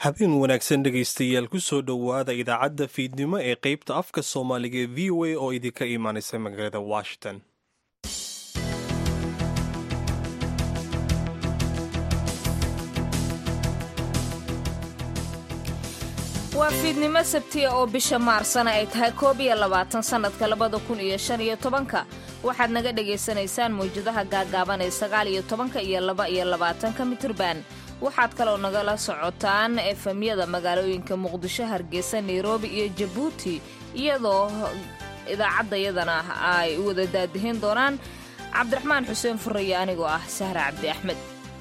habeen wanaagsan dhegaystayaal ku soo dhowaada idaacadda fiidnimo ee qaybta afka soomaaliga ee v o a oo idinka imaanaysa magaalada washington waa fiidnimo sabtiya oo bisha maarsana ay tahay koob iyo labaatan sannadka labada kun iyo shan iyo tobanka waxaad naga dhagaysanaysaan mawjadaha gaagaaban ee sagaal iyo tobanka iyo laba iyo labaatanka mitirban waxaad kaloo nagala socotaan efemyada magaalooyinka muqdisho hargeysa nairobi iyo jabuuti iyadoo idaacaddayadana ay wada daadihin doonaan cabdiraxmaan xuseen furaya anigoo ah sahra cabdi axmed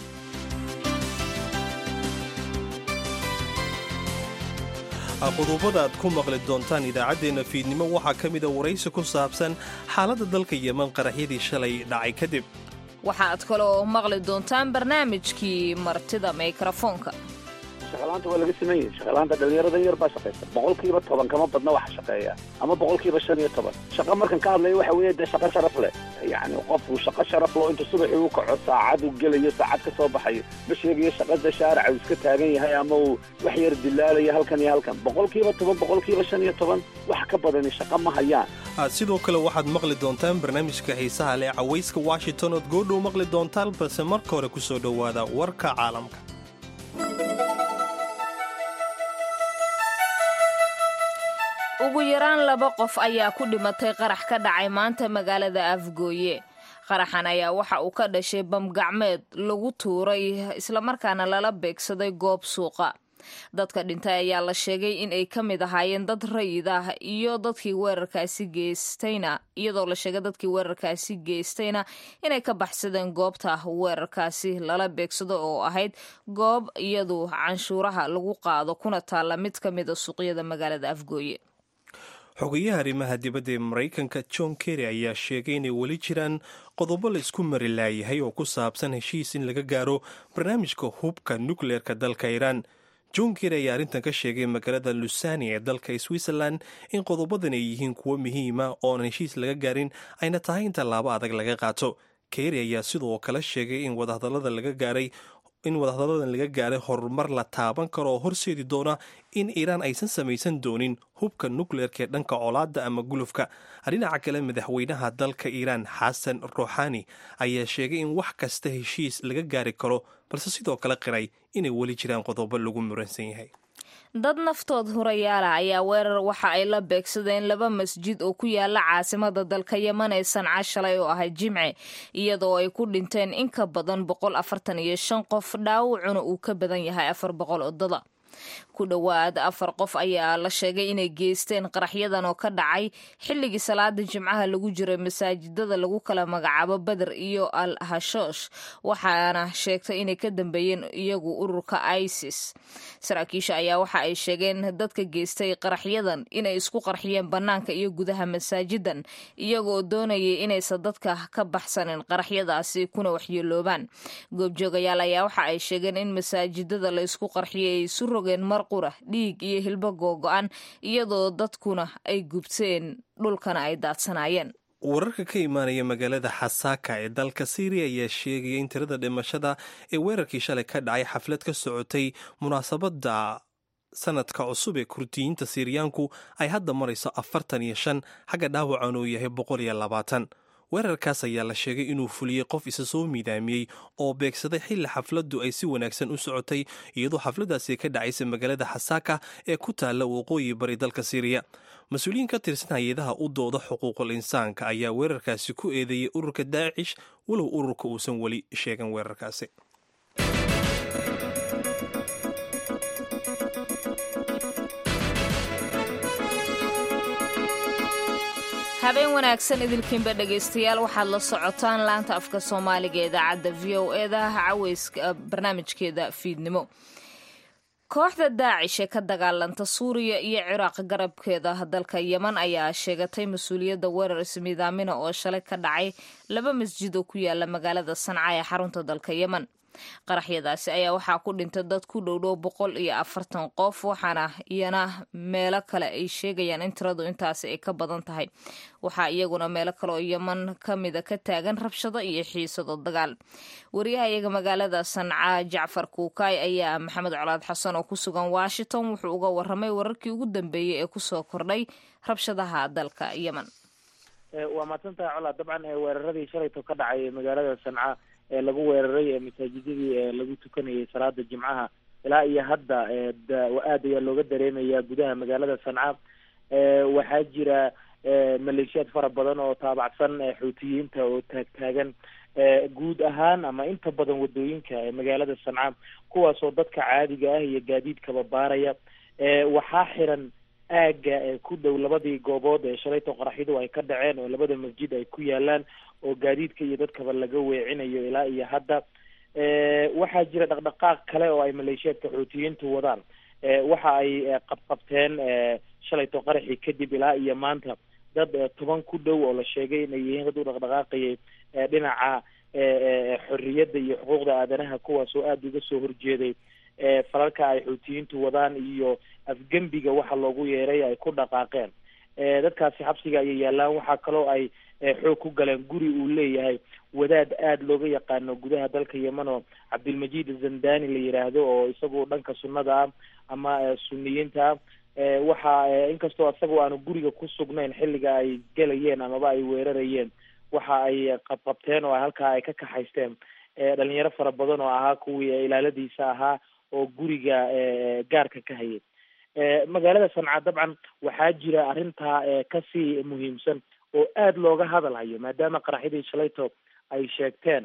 qodobada aad ku maqli doontaan idaacaddeenna fiidnimo waxaa ka mida waraysi ku saabsan xaaladda dalka yeman qaraxyadii shalay dhacay kadib waxaad kaloo maqli doontaan barnaamijkii martida mikrafoonka shaqalaanta waa laga sameeyey shaqalaanta dhallinyaradan yar baa shaqaysa boqolkiiba toban kama badna waxa shaqeeya ama boqolkiiba shan iyo toban shaqa markan ka hadlaya waxa weeye dee shaqo sharaf leh yacni qofku shaqo sharaf loo intuu subaxii u kaco saacad uu gelayo saacad ka soo baxayo ma sheegayo shaqada shaaraca uu iska taagan yahay ama uu wax yar dilaalayo halkan iyo halkan boqolkiiba toban boqolkiiba shan iyo toban wax ka badani shaqo ma hayaan sidoo kale waxaad maqli doontaan barnaamijka xiisaha leh cawayska washington ood goodhow maqli doontaan balse marka hore ku soo dhowaada warka caalamka ugu yaraan laba qof ayaa ku dhimatay qarax ka dhacay maanta magaalada afgooye qaraxan ayaa waxa uu ka dhashay bamgacmeed lagu tuuray islamarkaana lala beegsaday goob suuqa dadka dhintay ayaa la sheegay in ay ka mid ahaayeen dad rayid ah iyo dadkii weerarkaasi geystayna iyadoo la sheegay dadkii weerarkaasi geystayna inay ka baxsadeen goobta weerarkaasi lala beegsado oo ahayd goob iyadu canshuuraha lagu qaado kuna taalla mid ka mida suuqyada magaalada afgooye xogayaha arrimaha dibadda ee maraykanka john kerry ayaa sheegay inay weli jiraan qodobo la isku mari laayahay oo ku saabsan heshiis in laga gaaro barnaamijka hubka nukleerka dalka iiraan john kerry ayaa arrintan ka sheegay magaalada lusani ee dalka switzerland in qodobadan ay yihiin kuwo muhiima ooan heshiis laga gaarin ayna tahay in tallaabo adag laga qaato kerry ayaa sidoo kale sheegay in wadahadallada laga gaaray in wadahadalladan laga gaaray horumar la taaban karo oo horseedi doona in iiraan aysan samaysan doonin hubka nukleerka ee dhanka colaadda ama gulufka dhinaca kale madaxweynaha dalka iiraan xasan ruuxani ayaa sheegay in wax kasta heshiis laga gaari karo balse sidoo kale qiray inay weli jiraan qodobo lagu muransan yahay dad naftood hurayaala ayaa weerar waxa ay la beegsadeen laba masjid oo ku yaala caasimada dalka yeman ee sanca shalay oo ahay jimce iyadoo ay ku dhinteen in ka badan boqol afartan iyo shan qof dhaawacuna uu ka badan yahay afar boqol odada ku dhowaad afar qof ayaa la sheegay inay geysteen qaraxyadan oo ka dhacay xilligii salaada jimcaha lagu jiray masaajidada lagu kala magacaabo beder iyo al hashoosh waxaana sheegtay inay ka dambeeyeen iyagu ururka isis saraakiisha ayaa waxa ay sheegeen dadka geystay qaraxyadan inay isku qarxiyeen bannaanka iyo gudaha masaajidan iyagoo doonayay inaysan dadka ka baxsanin qaraxyadaasi kuna waxyeeloobaan goobjoogayaal ayaa waxa ay sheegeen in masaajidada la isku qarxiyay ay isu rogeen mar qura dhiig iyo hilbo googo-an iyadoo dadkuna ay gubteen dhulkana ay daadsanaayeen wararka ka imaanaya magaalada xasaaka ee dalka syriya ayaa sheegaya in tirada dhimashada ee weerarkii shalay ka dhacay xaflad ka socotay munaasabadda sanadka cusub ee kurdiyiinta siriyaanku ay hadda marayso afartan iyo shan xagga dhaawacan uu yahay boqol iyo labaatan weerarkaas ayaa la sheegay inuu fuliyey qof isa soo miidaamiyey oo beegsaday xilli xafladdu ay si wanaagsan u socotay iyadoo xafladdaasi ka dhacaysa magaalada xasaaka ee ku taalla waqooyi bari dalka siriya mas-uuliyiin ka tirsan hay-adaha u dooda xuquuqul insaanka ayaa weerarkaasi ku eedeeyey ururka daacish walow ururka uusan weli sheegan weerarkaasi habeen wanaagsan idilkiinba dhegaystayaal waxaad la socotaan laanta afka soomaaliga ee idaacadda v o eda caweyska barnaamijkeeda fiidnimo kooxda daacish ee ka dagaalanta suuriya iyo ciraaq garabkeeda dalka yeman ayaa sheegatay mas-uuliyadda weerar ismiidaamina oo shalay ka dhacay laba masjid oo ku yaala magaalada sanca ee xarunta dalka yeman qaraxyadaasi ayaa waxaa ku dhintay dad ku dhowdhow boqol iyo afartan qof waxaana iyana meelo kale ay sheegayaan in tiradu intaasi ay ka badan tahay waxaa iyaguna meelo kale oo yeman ka mida ka taagan rabshado iyo xiisado dagaal wariyaha iyaga magaalada sanca jacfar kuukaay ayaa maxamed colaad xasan oo ku sugan washington wuxuu uga waramay wararkii ugu dambeeyey ee kusoo kordhay rabshadaha dalka yemen waa mahadsantahay colaa dabcan weeraradii shalayto ka dhacay magaalada sanca ee lagu weeraray ee masaajidadii ee lagu tukanayay salaada jimcaha ilaa iyo hadda aad ayaa looga dareemaya gudaha magaalada sanca waxaa jira maleeshiyaad fara badan oo taabacsan xuutiyiinta oo taagtaagan guud ahaan ama inta badan wadooyinka ee magaalada sanca kuwaasoo dadka caadiga ah iyo gaadiidkaba baaraya waxaa xiran aaga ku dhow labadii goobood ee shalayto qaraxyadu ay ka dhaceen oo labada masjid ay ku yaalaan oo gaadiidka iyo dadkaba laga weecinayo ilaa iyo hadda waxaa jira dhaqdhaqaaq kale oo ay maleeshiyaadka xuutiyiintu wadaan waxa ay qabqabteen shalayto qaraxii kadib ilaa iyo maanta dad toban ku dhow oo la sheegay inay yihiin dad u dhaqdhaqaaqayay dhinaca xorriyadda iyo xuquuqda aadanaha kuwaas oo aada uga soo horjeeday falalka ay xuutiyiintu wadaan iyo afgembiga waxa loogu yeeray ay ku dhaqaaqeen dadkaasi xabsiga ayay yaalaan waxaa kaloo ay xoog ku galeen guri uu leeyahay wadaad aada looga yaqaano gudaha dalka yemen oo cabdilmajid zandani la yiraahdo oo isagu dhanka sunnada ah ama suniyiinta ah waxa inkastoo isaga aanu guriga ku sugnayn xilliga ay gelayeen amaba ay weerarayeen waxa ay qabqabteen oo halkaa ay ka kaxaysteen dhalinyaro fara badan oo ahaa kuwii ilaaladiisa ahaa oo guriga gaarka ka hayay magaalada sanca dabcan waxaa jira arrintaa kasii muhiimsan oo aada looga hadalhayo maadaama qaraxyadii shalayto ay sheegteen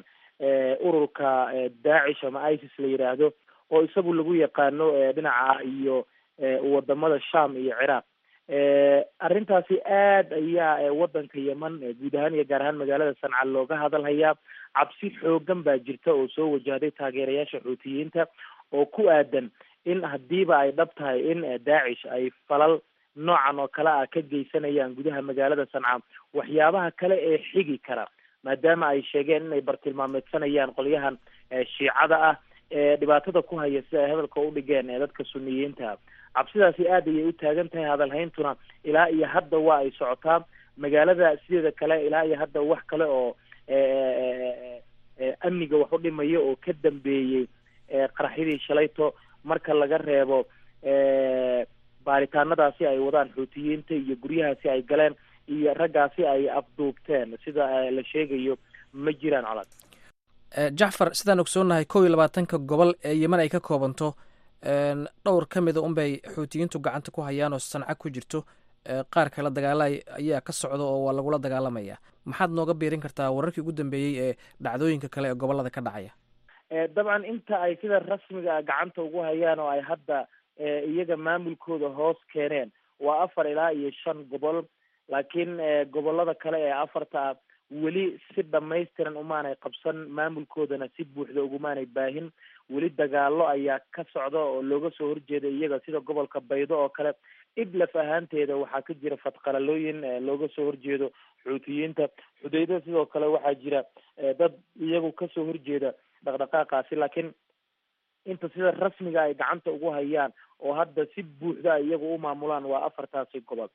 ururka daacish ama isis la yiraahdo oo isagu lagu yaqaano dhinaca iyo wadamada sham iyo ciraaq arrintaasi aad ayaa wadanka yemen guud ahaan iyo gaar ahaan magaalada sanca looga hadalhayaa cabsi xoogan baa jirta oo soo wajahday taageerayaasha xuutiyiinta oo ku aadan in hadiiba ay dhab tahay in daacish ay falal noocan oo kale ah ka geysanayaan gudaha magaalada sanca waxyaabaha kale ee xigi kara maadaama ay sheegeen inay bartilmaameedsanayaan qolyahan shiicada ah ee dhibaatada ku haya sida ay hadalka u dhigeen ee dadka suniyiinta cabsidaasi aad ayay u taagan tahay hadalhayntuna ilaa iyo hadda waa ay socotaa magaalada sideeda kale ilaa iyo hadda wax kale oo amniga wax u dhimaya oo ka dambeeyey qaraxyadii shalayto marka laga reebo baaritaanadaasi ay wadaan xuutiyiinta iyo guryahaasi ay galeen iyo raggaasi ay afduubteen sida la sheegayo ma jiraan colad jacfar sidaan ogsoonnahay kow iyo labaatanka gobol ee yemen ay ka koobanto dhowr ka mida unbay xuutiyiintu gacanta ku hayaan oo sanca ku jirto qaar kale dagaala ayaa ka socda oo waa lagula dagaalamaya maxaad nooga biirin kartaa wararkii ugu dambeeyey ee dhacdooyinka kale ee gobolada ka dhacaya dabcan inta ay sida rasmiga gacanta ugu hayaan oo ay hadda iyaga maamulkooda hoos keeneen waa afar ilaa iyo shan gobol laakiin gobolada kale ee afarta ah weli si dhamaystiran umaanay qabsan maamulkoodana si buuxda ugumaanay baahin weli dagaalo ayaa ka socda oo looga soo horjeeda iyaga sida gobolka baydo oo kale idlaf ahaanteeda waxaa ka jira fadqalalooyin looga soo horjeedo xuutiyiinta xudayda sidoo kale waxaa jira dad iyagu kasoo horjeeda dhaqdhaqaaqaasi laakiin inta sida rasmiga ay gacanta ugu hayaan oo hadda si buuxda ay iyagu u maamulaan waa afartaasi gobol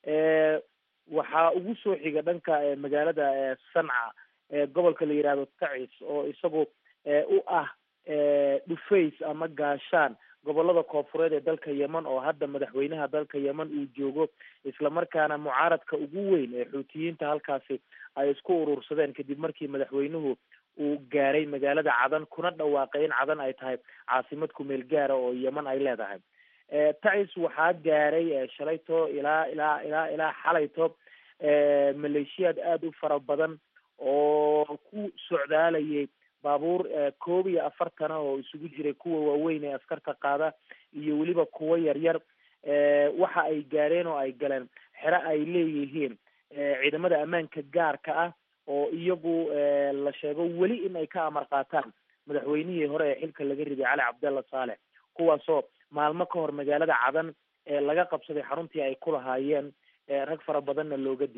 waxaa ugu soo xiga dhanka magaalada sanca gobolka la yihahdo tacis oo isagu u ah dhufays ama gaashaan gobolada koofureed ee dalka yemen oo hadda madaxweynaha dalka yemen uu joogo islamarkaana mucaaradka ugu weyn ee xuutiyiinta halkaasi ay isku urursadeen kadib markii madaxweynuhu uu gaaray magaalada cadan kuna dhawaaqay in cadan ay tahay caasimad kumeel gaara oo yemen ay leedahay tacis waxaa gaaray shalayto ilaa ilaa ilaa ilaa xalayto maleeshiyaad aada u fara badan oo ku socdaalayay baabuur koob iyo afartana oo isugu jiray kuwa waaweyn ee askarta qaada iyo weliba kuwo yaryar waxa ay gaareen oo ay galeen xero ay leeyihiin ciidamada ammaanka gaarka ah oo iyagu la sheego weli in ay ka amar qaataan madaxweynihii hore ee xilka laga riday cali cabdalla saalex kuwaasoo maalmo ka hor magaalada cadan ee laga qabsaday xaruntii ay ku lahaayeen rag fara badanna looga dilay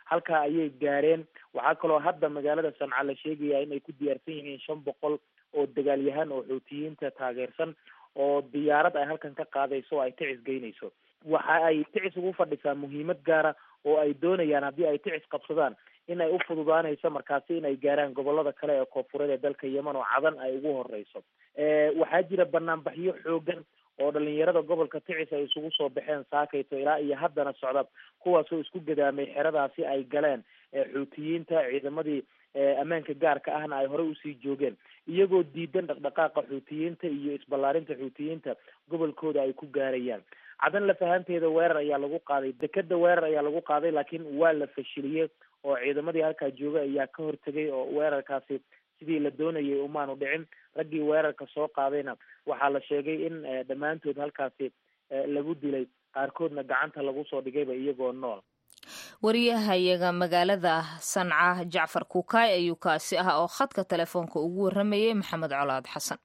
halkaa ayay gaareen waxaa kaloo hadda magaalada sanca la sheegaya in ay ku diyaarsan yihiin shan boqol oo dagaalyahan oo xuutiyiinta taageersan oo diyaarad ay halkan ka qaadayso oo ay ticis geynayso waxa ay ticis ugu fadhisaa muhiimad gaara oo ay doonayaan haddii ay ticis qabsadaan in ay u fududaanayso markaasi in ay gaaraan gobolada kale ee koonfureed ee dalka yemen oo cadan ay ugu horeyso waxaa jira banaanbaxyo xoogan oo dhalinyarada gobolka ticis ay isugu soo baxeen saakayto ilaa iyo haddana socda kuwaasoo isku gadaamay xeradaasi ay galeen xuutiyiinta ciidamadii ammaanka gaarka ahna ay horey usii joogeen iyagoo diidan dhaqdhaqaaqa xuutiyiinta iyo isballaarinta xuutiyiinta gobolkooda ay ku gaarayaan cadan lafahanteeda weerar ayaa lagu qaaday dekeda weerar ayaa lagu qaaday laakiin waa la fashiliyey oo ciidamadii halkaa jooga ayaa ka hortegay oo weerarkaasi sidii la doonayay umaanu dhicin raggii weerarka soo qaadayna waxaa la sheegay in dhammaantood halkaasi lagu dilay qaarkoodna gacanta lagu soo dhigayba iyagoo nool wariyahayaga magaalada sanca jacfar kuukaay ayuu kaasi ah oo khadka telefoonka ugu waramayay maxamed colaad xasan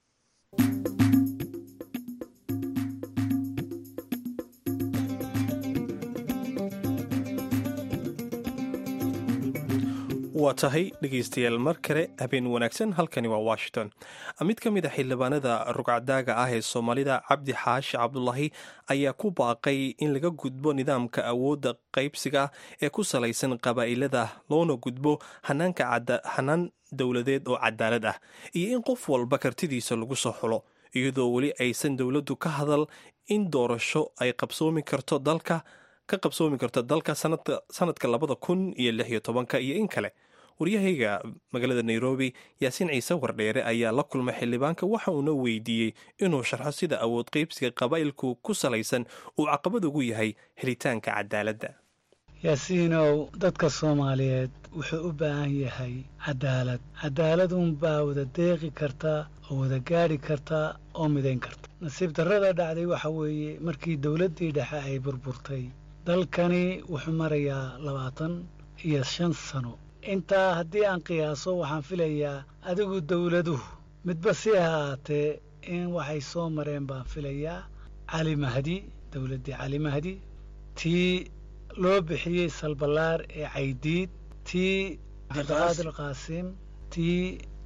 waa tahay dhegaystayaal mar kale habeen wanaagsan halkani waa washington mid ka mid a xildhibaanada rugcadaaga ah ee soomaalida cabdi xaashi cabdulaahi ayaa ku baaqay in laga gudbo nidaamka awoodda qaybsiga ee ku salaysan qabaa'ilada loona gudbo hanaan dowladeed oo cadaalad ah iyo in qof walba kartidiisa lagu soo xulo iyadoo weli aysan dowladdu ka hadal in doorasho ay qabsoomi karto dalka ka qabsoomi karto dalka sanadka labada kun iyo lix iyo tobanka iyo in kale waryahayga magaalada nairobi yaasiin ciise wardheere ayaa la kulmay xildhibaanka waxa uuna weydiiyey inuu sharxo sida awood qaybsiga qabaa'ilku ku salaysan uu caqabad ugu yahay helitaanka cadaaladda yaasiinow dadka soomaaliyeed wuxuu u baahan yahay cadaalad cadaalad uunbaa wada deeqi karta oo wada gaadhi karta oo midayn karta nasiib darrada dhacday waxa weeye markii dowladdii dhexe ay burburtay dalkani wuxuu marayaa labaatan iyo shan sano intaa haddii aan qiyaaso waxaan filayaa adigu dowladuhu midba si ahaatee in waxay soo mareen baan filayaa cali mahdi dowladdii cali mahdi tii loo bixiyey salballaar ee caydiid tii cabdiqaadir qaasim tii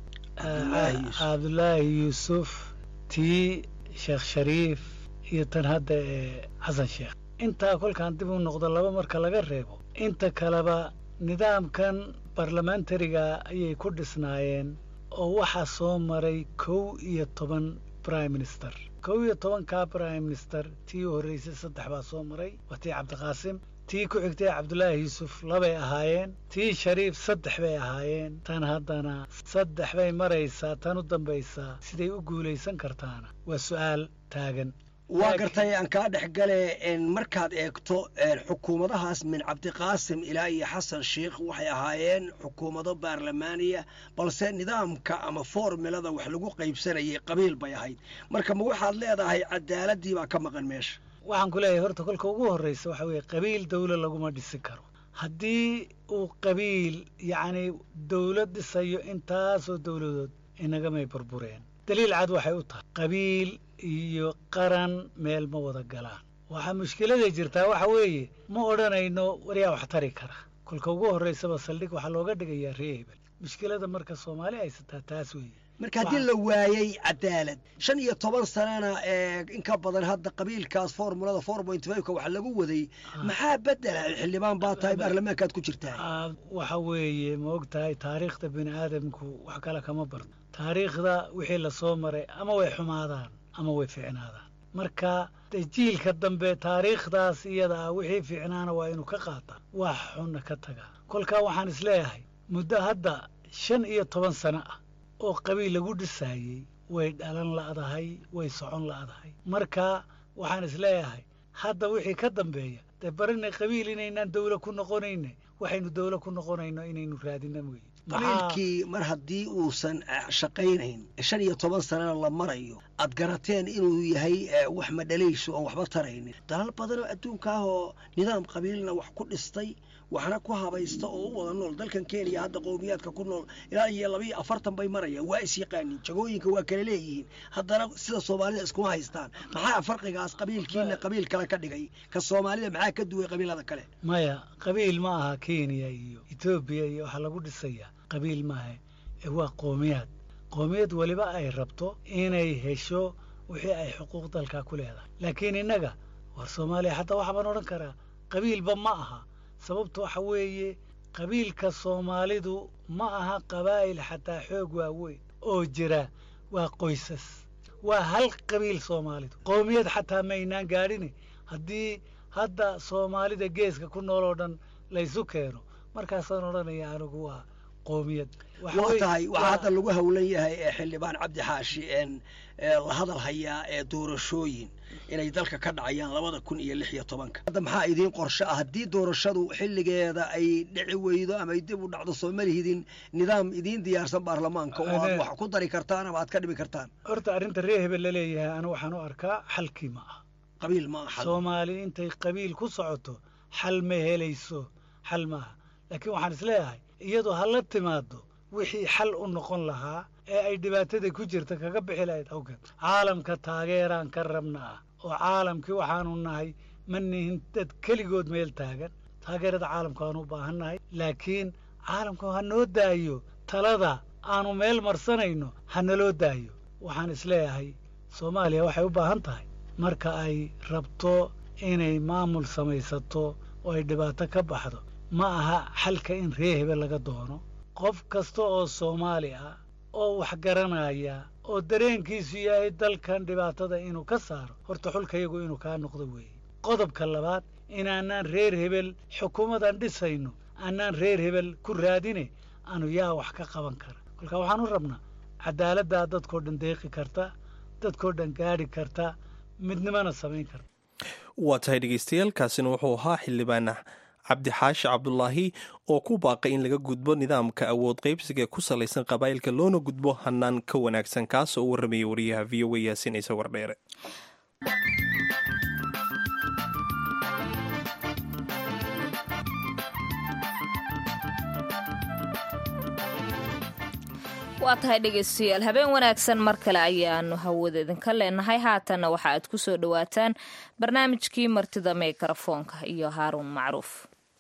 cabdulaahi yuusuf tii sheekh shariif iyo tan hadda ee xasan sheekh intaa kolkaan dib u noqdo laba marka laga reebo inta kaleba nidaamkan barlamentariga ayay ku dhisnaayeen oo waxaa soo maray kow iyo toban prime minister kow iyo tobankaa prime minister tii u horraysay saddex baa soo maray waa tii cabdiqaasim tii ku xigtay cabdulaahi yuusuf labay ahaayeen tii shariif saddex bay ahaayeen tan haddana saddex bay maraysaa tan u dambaysaa siday u guulaysan kartaana waa su'aal taagan waa gartay aan kaa dhex gale markaad eegto xukuumadahaas min cabdiqaasim ilaa iyo xasan sheikh waxay ahaayeen xukuumado baarlamaaniya balse nidaamka ama formilada wax lagu qaybsanayay qabiil bay ahayd marka ma waxaad leedahay cadaaladii baa ka maqan meesha waxaan ku leeyahay horta kolka ugu horraysa waxa weeye qabiil dawla laguma dhisi karo haddii uu qabiil yacni dawlad dhisayo intaasoo dawladood inagamay burbureen daliil cad waxay u tahay qabiil iyo qaran meel ma wada galaan waxaa mushkiladay jirtaa waxa weeye ma odhanayno waryaa wax tari kara kolka ugu horraysaba saldhig waxaa looga dhigayaa ree hebel mushkilada marka soomaali haysataa taas weeye marka haddii la waayey cadaalad shan iyo toban sanana in ka badan hadda qabiilkaas formulada four point fiveka wax lagu waday maxaa bedela xildhibaan baa tahay baarlamaankaad ku jirtaa waxa weeye ma og tahay taariikhda bini aadamku wax kale kama barto taariikhda wixii lasoo maray ama way xumaadaan ama way fiicnaadaan marka jiilka dambe taariikhdaas iyada ah wixii fiicnaana waa inuu ka qaataa wax xunna ka tagaa kolkaa waxaan isleeyahay muddo hadda shan iyo toban sano ah oo qabiil lagu dhisaayey way dhalan la'dahay way socon la'dahay marka waxaan isleeyahay hadda wixii ka dambeeya dee barinay qabiil inaynaan dawla ku noqonayne waxaynu dawla ku noqonayno inaynu raadina mooye qabiilkii mar haddii uusan shaqaynayn shan iyo toban sanana la marayo aad garateen inuu yahay wax madhalayso oon waxba taraynin dalal badanoo adduunka ah oo nidaam qabiilna wax ku dhistay waxna ku habaysta oo u wada nool dalkan kenya hadda qowmiyaadka ku nool ilaa iyo labayo afartan bay marayaan waa is yaqaaniin jagooyinka waa kala leeyihiin haddana sida soomaalida iskuma haystaan maxaa farqigaas qabiilkiina qabiil kale ka dhigay ka soomaalida maxaa ka duway qabiilada kale maya qabiil ma aha kenya iyo etoobiya iyo waxaa lagu dhisayaa qabiil maaha ee waa qoomiyaad qoomiyad weliba ay rabto inay hesho wixii ay xuquuq dalkaa ku leedahay laakiin innaga war soomaaliya xataa waxaa baan odhan karaa qabiilba ma aha sababtu waxa weeye qabiilka soomaalidu ma aha qabaa'il xataa xoog waaweyn oo jira waa qoysas waa hal qabiil soomaalidu qoomiyad xataa maynaan gaadhini haddii hadda soomaalida geeska ku nool oo dhan laysu keeno markaasaan odhanaya anigu waa qoomiyad waa tahay waxaa hadda lagu howlan yahay ee xildhibaan cabdi xaashi een la hadal hayaa ee doorashooyin inay dalka ka dhacayaan labada kun iyo lix iyo tobanka hadda maxaa idiin qorshe ah haddii doorashadu xilligeeda ay dhici weydo ama ay dib u dhacdo soo malihidin nidaam idiin diyaarsan baarlamaanka oo aad wax ku dari kartaan ama aad ka dhimi kartaan horta arrinta reer hebel la leeyahay anigu waxaan u arkaa xalkii ma ah qabiil ma aha soomaali intay qabiil ku socoto xal ma helayso xal ma aha laakiin waxaan isleeyahay iyadoo ha la timaado wixii xal u noqon lahaa ee ay dhibaatada ku jirta kaga bixi lahayd awgeed caalamka taageeraan ka rabnaa oo caalamkii waxaanu nahay ma nihin dad keligood meel taagan taageerada caalamka aanu u baahannahay laakiin caalamka ha noo daayo talada aanu meel marsanayno ha naloo daayo waxaan isleeyahay soomaaliya waxay u baahan tahay marka ay rabto inay maamul samaysato oo ay dhibaato ka baxdo ma aha xalka in ree hebel laga doono qof kasta oo soomaali ah oo wax garanaya oo dareenkiisu yahay dalkan dhibaatada inuu ka saaro horta xulkayagu inuu kaa noqdo weeye qodobka labaad inaanaan reer hebel xukuumadan dhisayno aanaan reer hebel ku raadine aanu yaa wax ka qaban kara kolka waxaan u rabnaa cadaaladdaa dadkoo dhan deeqi karta dadkoo dhan gaadhi karta midnimona samayn karta waa tahay dhegeystayaal kaasina wuxuu ahaa xildhibaan cabdi xaashi cabdulaahi oo ku baaqay in laga gudbo nidaamka awood qaybsiga ee ku salaysan qabaa'ilka loona gudbo hanaan ka wanaagsan kaas oo u warramayay wariyaha v o a yaasin ciise wardheere waa tahay dhegaystayaal habeen wanaagsan mar kale ayaanu hawada idinka leenahay haatanna waxa aad ku soo dhowaataan barnaamijkii martida mikrafoonka iyo haaruun macruuf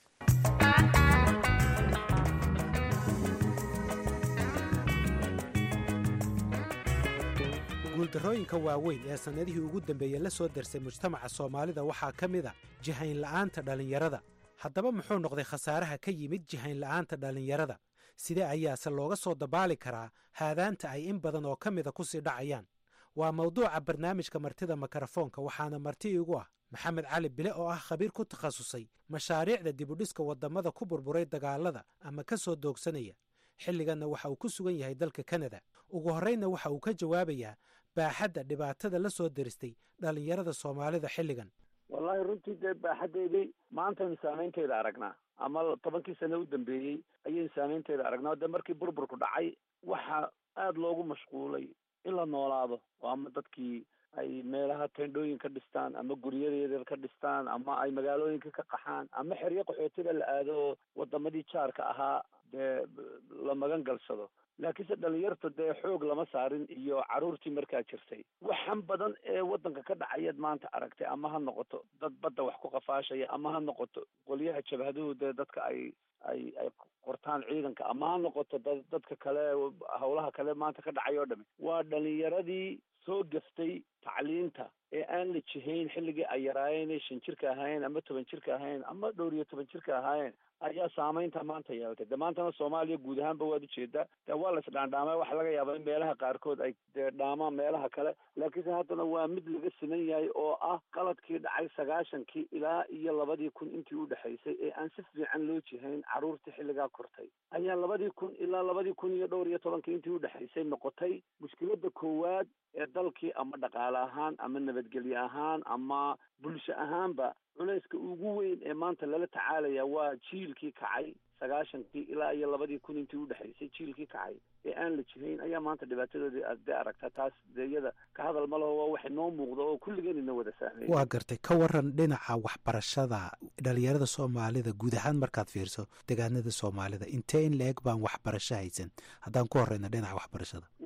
guuldarrooyinka waaweyn ee sannadihii ugu dambeeyey la soo darsay mujtamaca soomaalida waxaa ka mid a jihayn la'aanta dhallinyarada haddaba muxuu noqday khasaaraha ka yimid jihayn la'aanta dhallinyarada sidee ayaase looga soo dabaali karaa haadaanta ay in badan oo ka mida ku sii dhacayaan waa mawduuca barnaamijka martida mikrofoonka waxaana marti igu ah maxamed cali bile oo ah khabiir ku takhasusay mashaariicda dibudhiska waddamada ku burburay dagaalada ama ka soo doogsanaya xilliganna waxa uu ku sugan yahay dalka kanada ugu horraynna waxa uu ka jawaabayaa baaxadda dhibaatada la soo deristay dhallinyarada soomaalida xilligan wallaahi runtii dee baaxaddeedii maantaynu saamaynteeda aragnaa ama tobankii sano u dambeeyey ayaynu saamaynteeda aragnaa dee markii burburku dhacay waxaa aada loogu mashquulay in la noolaado oo ama dadkii ay meelaha tendhooyin ka dhistaan ama guryadeeda ka dhistaan ama ay magaalooyinka ka qaxaan ama xeryo qaxootida la aado oo wadamadii jaarka ahaa dee la magan galsado laakiinse dhalinyarta dee xoog lama saarin iyo carruurtii markaa jirtay waxan badan ee waddanka ka dhacayaad maanta aragtay ama ha noqoto dad badda wax ku qafaashaya ama ha noqoto qolyaha jabhaduhu dee dadka ay ay ay qortaan ciidanka ama ha noqoto da dadka kale howlaha kale maanta ka dhacay oo dhami waa dhalinyaradii soo gaftay tacliinta ee aan la jihayn xilligii ay yaraayeen ee shan jirka ahaayeen ama toban jirka ahaayeen ama dhowr iyo toban jirka ahaayeen ayaa saamaynta maanta yeelatay de maantana soomaaliya guud ahaanba waad ujeedaa de waa la isdhaandhaamay waxa laga yaabaa in meelaha qaarkood ay dee dhaamaan meelaha kale laakiinse haddana waa mid laga siman yahay oo ah qaladkii dhacay sagaashankii ilaa iyo labadii kun intii u dhexaysay ee aan si fiican loo jihayn carruurtii xilligaa kortay ayaa labadii kun ilaa labadii kun iyo dhowr iyo tobankii intii u dhexaysay noqotay mushkiladda koowaad ee dalkii ama dhaqaale ahaan ama nabadgelye ahaan ama bulsho ahaanba culayska ugu weyn ee maanta lala tacaalaya waa jiilkii kacay sagaashankii ilaa iyo labadii kun intii udhexaysay jiilkii kacay ee aan la jihayn ayaa maanta dhibaatadoodii aad dee aragtaa taas dee iyada ka hadal ma laho waa wax noo muuqda oo kulligeenina wada saameeya waa gartay ka waran dhinaca waxbarashada dhalinyarada soomaalida guud ahaan markaad fiirso degaanada soomaalida intee in la-eg baan waxbarasho haysan haddaan ku horeyna dhinaca waxbarashada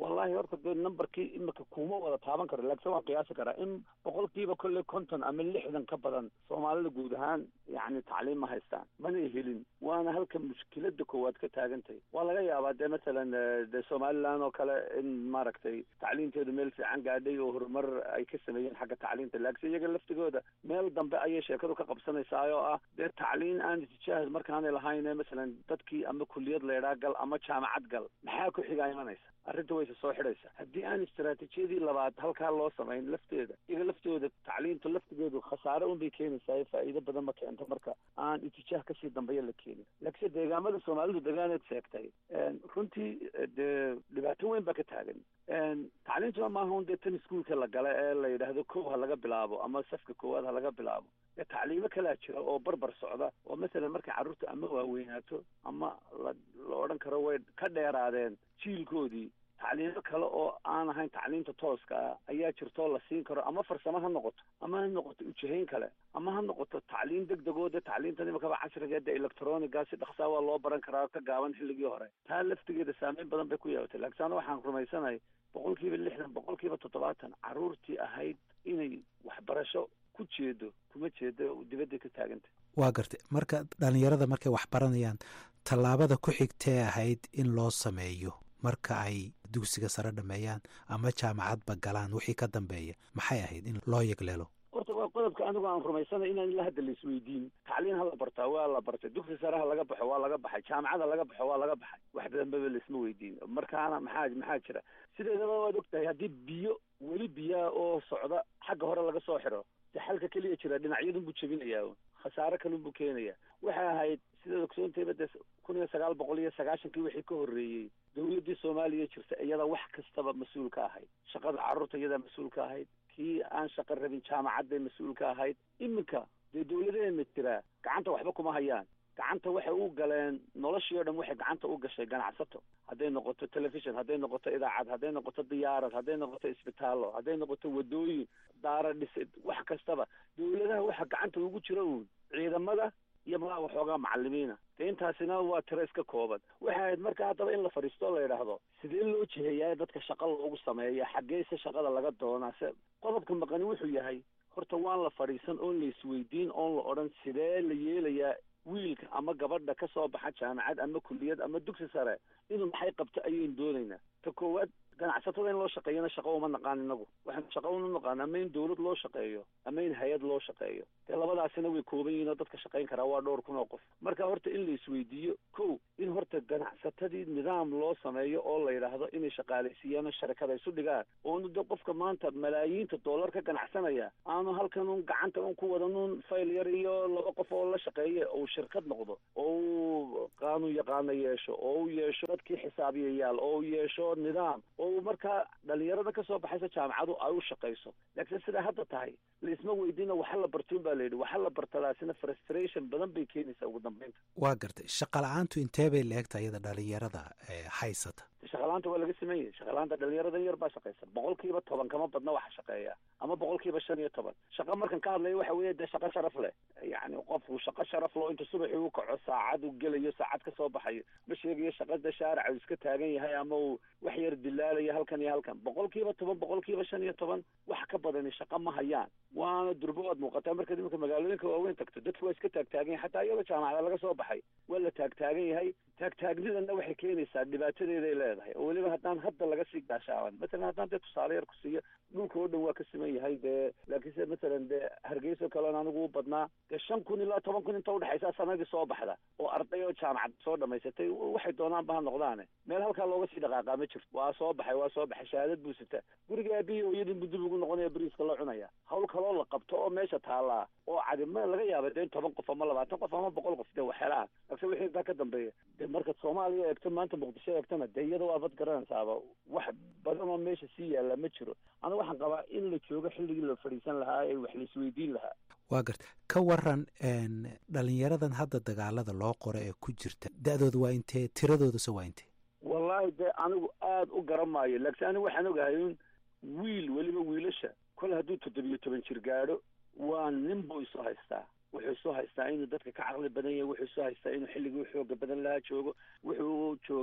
wallahi horta dee numberkii imika kuma wada taaban karo laakiin waan qiyaasi karaa in boqolkiiba kolley konton ama lixdan ka badan soomaalida guud ahaan yacni tacliim ma haystaan mana helin waana halka mushkilada koowaad ka taagantahay waa laga yaabaa dee masalan dee somaliland oo kale in maaragtay tacliinteedu meel fiican gaadhay oo horumar ay ka sameeyeen xagga tacliinta laakiin iyaga laftigooda meel dambe ayay sheekadu ka qabsanaysaa oo ah dee tacliin aan itijaah markaanay lahayn masalan dadkii ama kuliyad leedhaa gal ama jaamacad gal maxaa ku xigaa imanaysa arrinta wayse soo xidhaysa haddii aan istaraatiijiyadii labaad halkaa loo samayn lafteeda iyaga laftooda tacliinta laftigeedu khasaare unbay keenaysaa faa'iido badan ma keento marka aan itijaah kasii dambeeya la keenin laakiinse deegaamada soomaalidu degaaneed sheegtay runtii dee dhibaato weyn baa ka taagan tacliintuna maaha un dee tan iskuolka la gala ee la yidhaahdo kow ha laga bilaabo ama safka koowaad ha laga bilaabo dee tacliimo kalaa jira oo barbar socda oo masalan markay carruurta ama waaweynaato ama la la odhan karo way ka dheeraadeen jiilkoodii tacliimo kale oo aan ahayn tacliinta tooska ah ayaa jirtoo la siin karo ama farsamo ha noqoto ama ha noqoto ujahayn kale ama ha noqoto tacliin deg degoo dee tacliintan imakaba casriga dee electroniga si dhaksaa waa loo baran karaa ka gaaban xilligii hore taa laftigeeda saameyn badan bay ku yeelatay laakiin ana waxaan rumaysanahay boqol kiiba lixdan boqol kiiba toddobaatan carruurtii ahayd inay waxbarasho ku jeedo kuma jeedo dibadday ka taagantay waa gartay marka dhallinyarada markay wax baranayaan tallaabada ku xigtee ahayd in loo sameeyo marka ay dugsiga sare dhameeyaan ama jaamacadba galaan wixii ka dambeeya maxay ahayd in loo yegleelo horta waa qodobka anigu aan rumaysanay inaan ila hadda la isweydiin tacliin ha la bartaa waa la bartay dugsi sare ha laga baxo waa laga baxay jaamacada laga baxo waa laga baxay wax badanbaba laisma weydiin markaana maxaa maxaa jira sideedaba waad ogtahay haddii biyo weli biyaa oo socda xagga hore laga soo xiro de xalka keliya jira dhinacyadun buu jebinayaa khasaare kalun buu keenaya waxay ahayd sidaad ogsoontayba dee kun iyo sagaal boqol iyo sagaashankii wixii ka horreeyey dawladdii soomaaliya jirta iyada wax kastaba mas-uul ka ahayd shaqada carruurta iyadaa mas-uul ka ahayd kii aan shaqo rabin jaamacadday mas-uul ka ahayd iminka dee dawladeena jiraa gacanta waxba kuma hayaan gacanta waxay u galeen noloshii o dhan waxay gacanta u gashay ganacsato hadday noqoto telefishon hadday noqoto idaacad hadday noqoto diyaarad hadday noqoto isbitaallo hadday noqoto wadooyin daara dhisid wax kastaba dawladaha waxa gacanta ugu jira uun ciidamada iyo malaa waxoogaa macalimiina de intaasina waa tiro iska kooban waxay ahayd marka haddaba in la fadhiisto la yidhaahdo sidee loo jiheeyaa dadka shaqa loogu sameeya xaggeese shaqada laga doonaa se qodobka maqani wuxuu yahay horta waan la fadhiisan oon la isweydiin oon la odhan sidee la yeelayaa wiilka ama gabadha ka soo baxa jaamacad ama kuliyad ama dugsi sare inuu maxay qabto ayaynu doonaynaa ta koowaad ganacsatada in loo shaqeeyana shaqo uma naqaan inagu waxaanu shaqo una naqaan ama in dawlad loo shaqeeyo ama in hay-ad loo shaqeeyo dee labadaasina way kooban yihiin oo dadka shaqayn karaa waa dhowr kun oo qof marka horta in la isweydiiyo kow in horta ganacsatadii nidaam loo sameeyo oo la yidhaahdo inay shaqaalaysiiyaan oo sharikada isu dhigaan oonu de qofka maanta malaayiinta dollar ka ganacsanaya aanu halkan un gacanta un ku wadan un fayl yar iyo laba qof oo la shaqeeya uu shirkad noqdo oo uu qaanuun yaqaano yeesho oo uu yeesho dadkii xisaabiyayaal oo uu yeesho nidaam oo markaa dhalinyarada ka soo baxaysa jaamacadu ay u shaqayso laakiin sidaa hadda tahay laisma weydiina waxa la bartuun baa layidhi waxa la bartadaasina frustration badan bay keenaysaa ugu dambeynta waa gartay shaqala-aantu intee bay la-egta iyada dhalinyarada haysata shaqalaanta waa laga sameeyey shaqalaanta dhalinyarada yar baa shaqaysa boqol kiiba toban kama badna waxa shaqeeya ama boqol kiiba shan iyo toban shaqa markan ka hadlaya waxa weeye dee shaqo sharaf leh yacni qofku shaqo sharaf loo inta subaxii u kaco saacad u gelayo saacad ka soo baxayo ma sheegayo shaqada shaarica uu iska taagan yahay ama uu wax yar dilaalayo halkan iyo halkan boqol kiiba toban boqol kiiba shan iyo toban wax ka badani shaqo ma hayaan waana durbo waad muuqataa markaad iminka magaalooyinka waaweyn tagto dadku waa iska taagtaagan yahay xataa iyadoo jaamacada laga soo baxay waa la taagtaagan yahay taagtaagnidana waxay keenaysaa dhibaatadeeday leedahay oo weliba haddaan hadda laga sii gaashaaban masalan haddaan dee tusaale yar ku siiyo dhulka oo dhan waa ka siman yahay dee laakiinse masalan dee hargeyso kaleon anigu u badnaa dee shan kun ilaa toban kun inta udhexaysa sanadii soo baxda oo arday oo jaamacad soo dhamaysatay waxay doonaanba ha noqdaane meel halkaa looga sii dhaqaaqaa ma jirto waa soo baxay waa soo baxay shahaadad buu sitaa guriga aabihi hooyadin buu dib ugu noqonaya beriiska la cunaya hawl kaloo la qabto oo meesha taallaa oo cadi ma laga yaaba dee toban qof ama labaatan qof ama boqol qof dee waxyaalaha laakiin wixii intaa ka dambeeya dee markaad soomaaliya eegto maanta muqdisho eegtona dee iyada waa bad garanaysaaba wax badan oo meesha sii yaalla ma jiro aniga waxaan qabaa in la joogo xilligii la fadhiisan lahaa ee wax la isweydiin lahaa waa garta ka waran dhalinyaradan hadda dagaalada loo qoro ee ku jirta da-dooda waa intee tiradoodase waa intee wallaahi dee anigu aada u garan maayo laakiin anigu waxaan ogahay in wiil weliba wiilasha kol hadduu toddobiyo toban jir gaadho waa nin buu isu haystaa wuxuu isu haystaa inuu dadka ka caqli badan yahay wuxuu isu haystaa inuu xilligii xooga badan lahaa joogo wuxuu jooga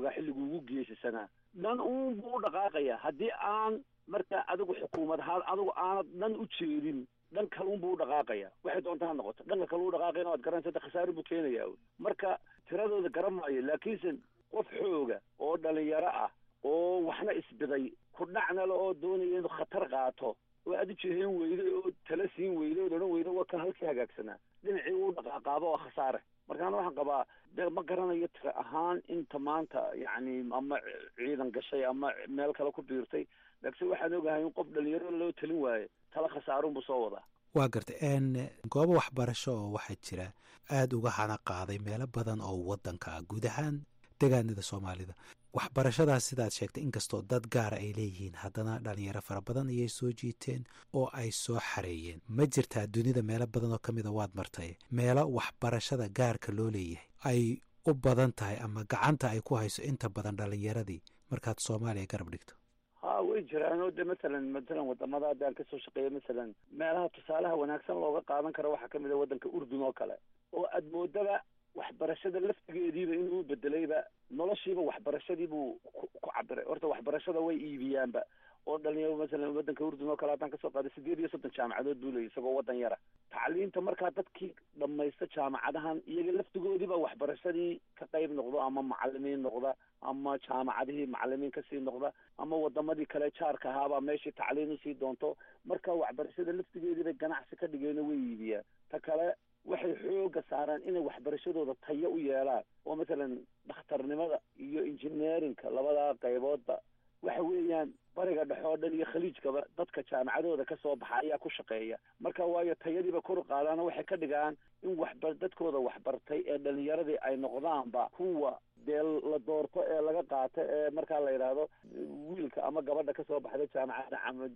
waa xilliguu ugu geesisanaa dhan uun buu u dhaqaaqaya haddii aan marka adigu xukuumad ahaan adigu aanad dhan u jeedin dhan kaluun buu u dhaqaaqaya waxay doonta ha noqoto dhanka kale u dhaqaaqayna waad garanaysa de khasaare buu keenaya marka tiradooda garan maayo laakiinse qof xooga oo dhalinyaro ah oo waxna isbiday ku dhacnale oo doonaya inuu khatar qaato oo aad u jeheen weyday oo tala siin weyday oo odhan weyda waa kan halkii hagaagsanaa dhinacii uu dhaqaaqaaba waa khasaare markaana waxaan qabaa de ma garanayo tira ahaan inta maanta yacni ama ciidan gashay ama meel kale ku biirtay laakiinse waxaan ogahay in qof dhalinyaro loo talin waayo tala khasaarunbuu soo wadaa waa garta goobo waxbarasho oo waxaa jira aada uga hana qaaday meelo badan oo waddanka ah guud ahaan degaanada soomaalida waxbarashadaas sidaad sheegtay inkastoo dad gaara ay leeyihiin haddana dhalinyaro fara badan ayay soo jiiteen oo ay soo xareeyeen ma jirtaa dunida meelo badan oo ka mida waad martay meelo waxbarashada gaarka loo leeyahay ay u badan tahay ama gacanta ay ku hayso inta badan dhalinyaradii markaad soomaaliya garab dhigto ha way jiraan oo de masalan masalan wadamada hadda aan kasoo shaqeeyo masalan meelaha tusaalaha wanaagsan looga qaadan karo waxaa kamid a waddanka urdun oo kale oo aad moodaba waxbarashada laftigeediiba inuu bedelayba noloshiiba waxbarashadii buu ku cabiray horta waxbarashada way iibiyaanba oo dhalinyaro masalan waddanka urdun oo kale haddaan kasoo qaaday sideed iyo soddon jaamacadood buu leeyay isagoo waddan yara tacliinta markaa dadkii dhamaysta jaamacadahan iyaga laftigoodiiba waxbarashadii ka qayb noqdo ama macalimiin noqda ama jaamacadihii macalimiin kasii noqda ama wadamadii kale jaarka ahaabaa meeshii tacliin usii doonto marka waxbarashada laftigeediibay ganacsi ka dhigeeno way iibiyaan ta kale waxay xooga saaraan inay waxbarashadooda tayo u yeelaan oo masalan dhakhtarnimada iyo engineerinka labadaa qayboodba waxa weeyaan bariga dhexe oo dhan iyo khaliijkaba dadka jaamacadooda ka soo baxa ayaa ku shaqeeya marka waayo tayadiiba kor u qaadaano waxay ka dhigaan in waxba dadkooda waxbartay ee dhalinyaradii ay noqdaanba kuwa dee la doorto ee laga qaato ee markaa la yidhaahdo wiilka ama gabadha kasoo baxda jaamacadda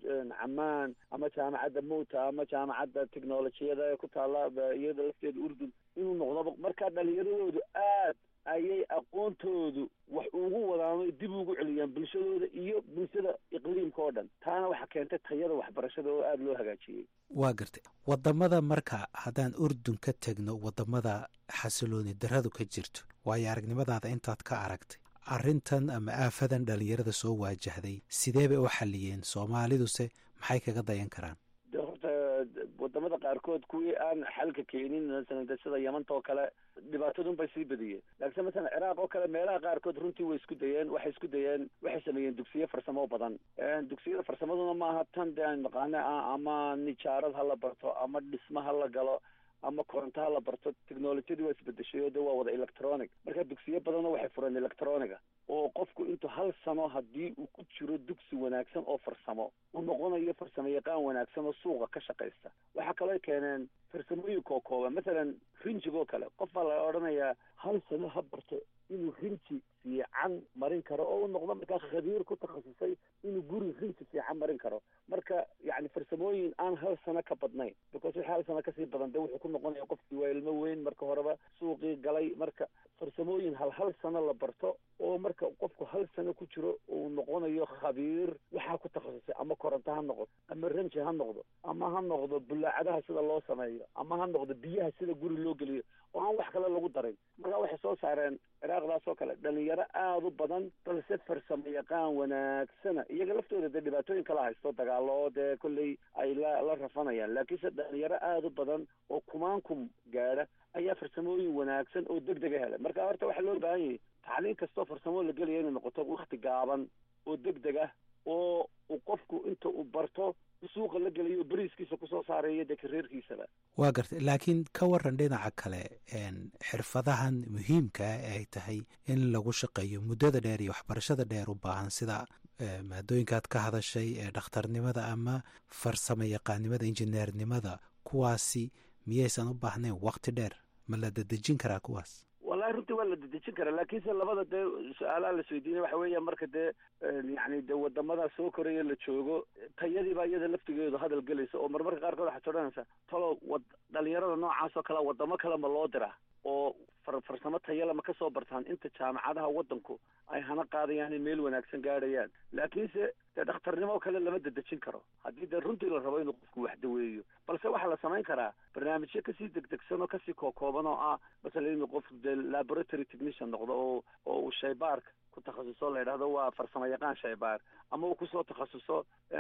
camaan ama jaamacadda mota ama jaamacadda technolojiyada ee ku taalla iyada lafteeda urdun inuu noqdoba marka dhalinyaradoodu aad ayay aqoontoodu wax ugu wadaano dib ugu celiyaan bulshadooda iyo bulshada iqliimka oo dhan taana waxaa keentay tayada waxbarashada oo aada loo hagaajiyey waa gartay wadamada marka haddaan urdun ka tegno wadamada xasilooni daradu ka jirto waayo aragnimadaada intaad ka aragtay arrintan ama aafadan dhalinyarada soo waajahday sidee bay u xaliyeen soomaaliduse maxay kaga dayan karaan de horta wadamada qaarkood kuwii aan xalka keenin masalan de sida yamanta oo kale dhibaatadun bay sii badiyeen laakiinse masalan ciraaq oo kale meelaha qaarkood runtii way isku dayeen waxay isku dayeen waxay sameeyeen dugsiyo farsamo badan dugsiyada farsamaduna maaha tan de aan naqaane ah ama nijaarad ha la barto ama dhismo ha la galo ama koronto ha la barto technolojiyadii waa isbedeshay oo de waa wada electronic marka dugsiyo badanoo waxay fureen electroniga oo qofku intuu hal sano haddii uu ku jiro dugsi wanaagsan oo farsamo uu noqonayo farsamo yaqaan wanaagsan oo suuqa ka shaqaysta waxaa kaloo keeneen farsamooyinka oo kooban masalan rinjigoo kale qof baa la odhanayaa hal sano ha barto inuu rinji fiican marin karo oo u noqdo markaa khabiir ku takhasusay inuu guri rinji fiican marin karo marka yacni farsamooyin aan hal sano ka badnayn because wixii hal sano kasii badan de wuxuu ku noqonaya qofkii waa ilmo weyn marka horeba suuqii galay marka farsamooyin hal hal sano la barto oo marka qofku hal sano ku jiro uu noqonayo khabiir waxaa ku takhasusay ama koronto ha noqdo ama ranji ha noqdo ama ha noqdo bulaacadaha sida loo sameeyo ama ha noqdo biyaha sida guri loo geliyo oo aan wax kale lagu darin marka waxay soo saareen ciraaqdaas oo kale dhalinyaro aada u badan balse farsamo yaqaan wanaagsana iyaga laftooda dee dhibaatooyin kala haysto dagaalo oo dee kolley ay la la rafanayaan laakiinse dhalinyaro aada u badan oo kumaankum gaadha ayaa farsamooyin wanaagsan oo deg dega helay marka horta waxaa loo baahan yahay tacliin kastoo farsamo la gelaya inay noqoto wakti gaaban oo deg deg ah oo uu qofku inta uu barto suuqa la gelayo beriiskiisa kusoo saarayo dee kareerkiisaba waa gartay laakiin ka waran dhinaca kale xirfadahan muhiimka ah ay tahay in lagu shaqeeyo muddada dheer iyo waxbarashada dheer u baahan sida maadooyinkaad ka hadashay ee dhakhtarnimada ama farsamo yaqaannimada injineernimada kuwaasi miyaysan u baahnayn wakti dheer ma la dedejin karaa kuwaas wallahi runtii waa la dedejin karaa laakiinse labada dee su-aalaha la isweydiinay waxa weeya marka dee yacni de wadamada soo koraya la joogo tayadiibaa iyada laftigeedu hadal gelaysa oo marmarka qaarkood waxaad odhanaysaa talo wad dhalinyarada noocaas oo kale wadamo kale ma loo diraa oo far farsamo tayale ma ka soo bartaan inta jaamacadaha waddanku ay hana qaadayaan in meel wanaagsan gaadhayaan laakiinse dee dhakhtarnimo kale lama dedejin karo haddii dee runtii la rabo inuu qofku wax daweeyo balse waxaa la samayn karaa barnaamijyo kasii degdegsan oo kasii kookooban oo ah masalan inuu qof dee laboratory technician noqdo oo oo uu shaybaarka ku takhasuso la yidhahdo waa farsamo yaqaan shaybaar ama uu kusoo takhasuso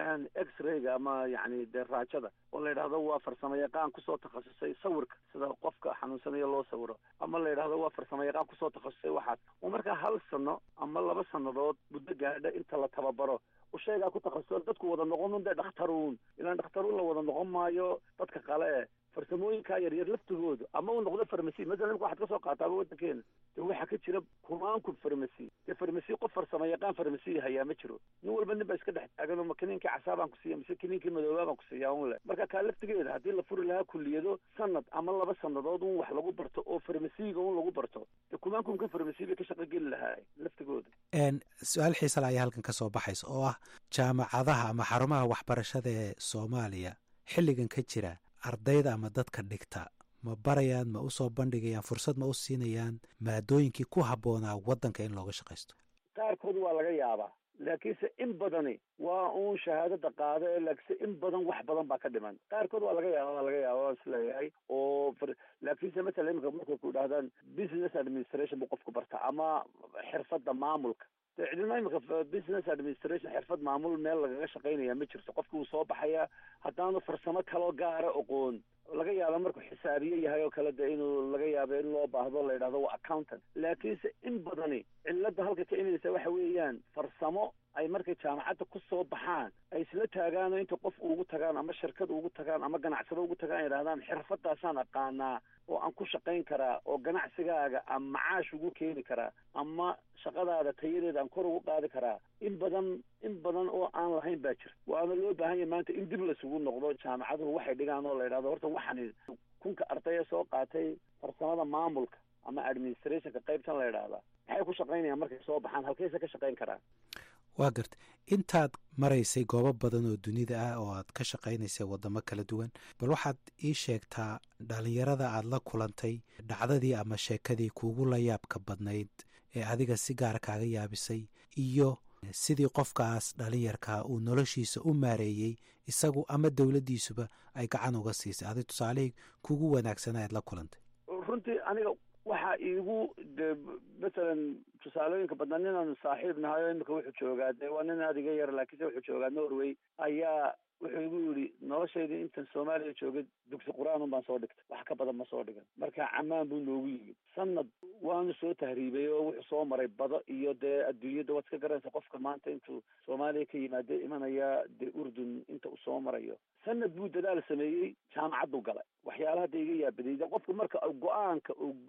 x-rayga ama yacni dee raajada oo la yidhahdo waa farsamo yaqaan kusoo takhasusay sawirka sida qofka xanuunsanayo loo sawiro ama la yidhahdo waa farsamo yaqaan kusoo takhasusay waxaas oo markaa hal sano ama laba sannadood muddo gaadha inta la tababaro shaygaa ku takhasuso dadku wada noqon un dee dhakhtaruun ilaan dhakhtaruun la wada noqon maayo dadka qale e farsamooyinkaa yaryar laftigooda ama uu noqdo farmasi masalan imka waxaad ka soo qaataaba waddankeena de waxaa ka jira kumaanku farmasi dee farmasi qof farsamo yaqaan farmasi hayaa ma jiro nin walba nin baa iska dhex taagan oo ma kiniinkii casaabaan ku siiya mise kiniinkii madoobaa baan ku siiyaa un le marka kaa laftigeeda haddii la furi lahaa kuliyado sanad ama laba sanadood un wax lagu barto oo farmasiga un lagu barto dee kumaankumka farmasi bay ka shaqo geli lahaa laftigooda su-aal xiisala ayaa halkan ka soo baxaysa oo ah jaamacadaha ama xarumaha waxbarashada ee soomaaliya xilligan ka jira ardayda ama dadka dhigta ma barayaan ma usoo bandhigayaan fursad ma u siinayaan maadooyinkii ku habboonaa waddanka in looga shaqaysto qaarkood waa laga yaabaa laakiinse in badani waa uun shahaadada qaado ee laakiinse in badan wax badan baa ka dhiman qaarkood waa laga yaaba waa laga yaaba waan isleeyahay oo laakiinse matala imika markay ku idhahdaan business administration buu qofku barta ama xirfadda maamulka de cidina imika business administration xirfad maamul meel lagaga shaqaynaya ma jirto qofki wuu soo baxaya haddaanu farsamo kaloo gaara oqoon laga yaaba markuu xisaabiye yahay oo kale de inuu laga yaabo in loo baahdo la yidhahdo waa accountant laakiinse in badani cilada halka ka imanaysa waxa weeyaan farsamo ay markay jaamacadda ku soo baxaan ay isla taagaano inta qof ugu tagaan ama shirkad ugu tagaan ama ganacsado ugu tagaan yidhahdaan xirfadaasaan aqaanaa oo aan ku shaqayn karaa oo ganacsigaaga ama macaash ugu keeni karaa ama shaqadaada tayadeeda aan kor ugu qaadi karaa in badan in badan oo aan lahayn baa jira waana loo baahan yahay maanta in dib lasugu noqdo jaamacaduhu waxay dhigaan oo la yidhahdo horta waxani kunka ardaya soo qaatay farsamada maamulka ama administrationka qaybtan la yidhaahdaa maxay ku shaqaynayaan markay soo baxaan halkayse ka shaqayn karaan waa garta intaad maraysay goobo badan oo dunida ah oo aad ka shaqaynaysay waddamo kala duwan bal waxaad ii sheegtaa dhalinyarada aad la kulantay dhacdadii ama sheekadii kuugu la yaabka badnayd ee adiga si gaara kaaga yaabisay iyo sidii qofkaas dhalinyarkaa uu noloshiisa u maareeyey isagu ama dowladdiisuba ay gacan uga siisay adig tusaalihii kuugu wanaagsanaa aad la kulantay runtii aniga waxaa iigu de masalan tusaalooyinka badnaa ninaan saaxiib nahay oo imika wuxuu joogaa de waa nin aad iga yar laakiinse wuxuu joogaa norway ayaa wuxuu igu yidhi noloshaydii intan soomaaliya joogay dugsi qur-aan un baan soo dhigtay wax ka badan ma soo dhigan marka camaan buu noogu yimid sanad waanu soo tahriibay oo wuxuu soo maray bado iyo dee adduunyadda waad iska garanaysa qofka maanta intuu soomaaliya ka yimaado imanaya dee urdun inta uu soo marayo sanad buu dadaal sameeyey jaamacaddu galay waxyaalaha da iga yaabadayda qofku marka go-aanka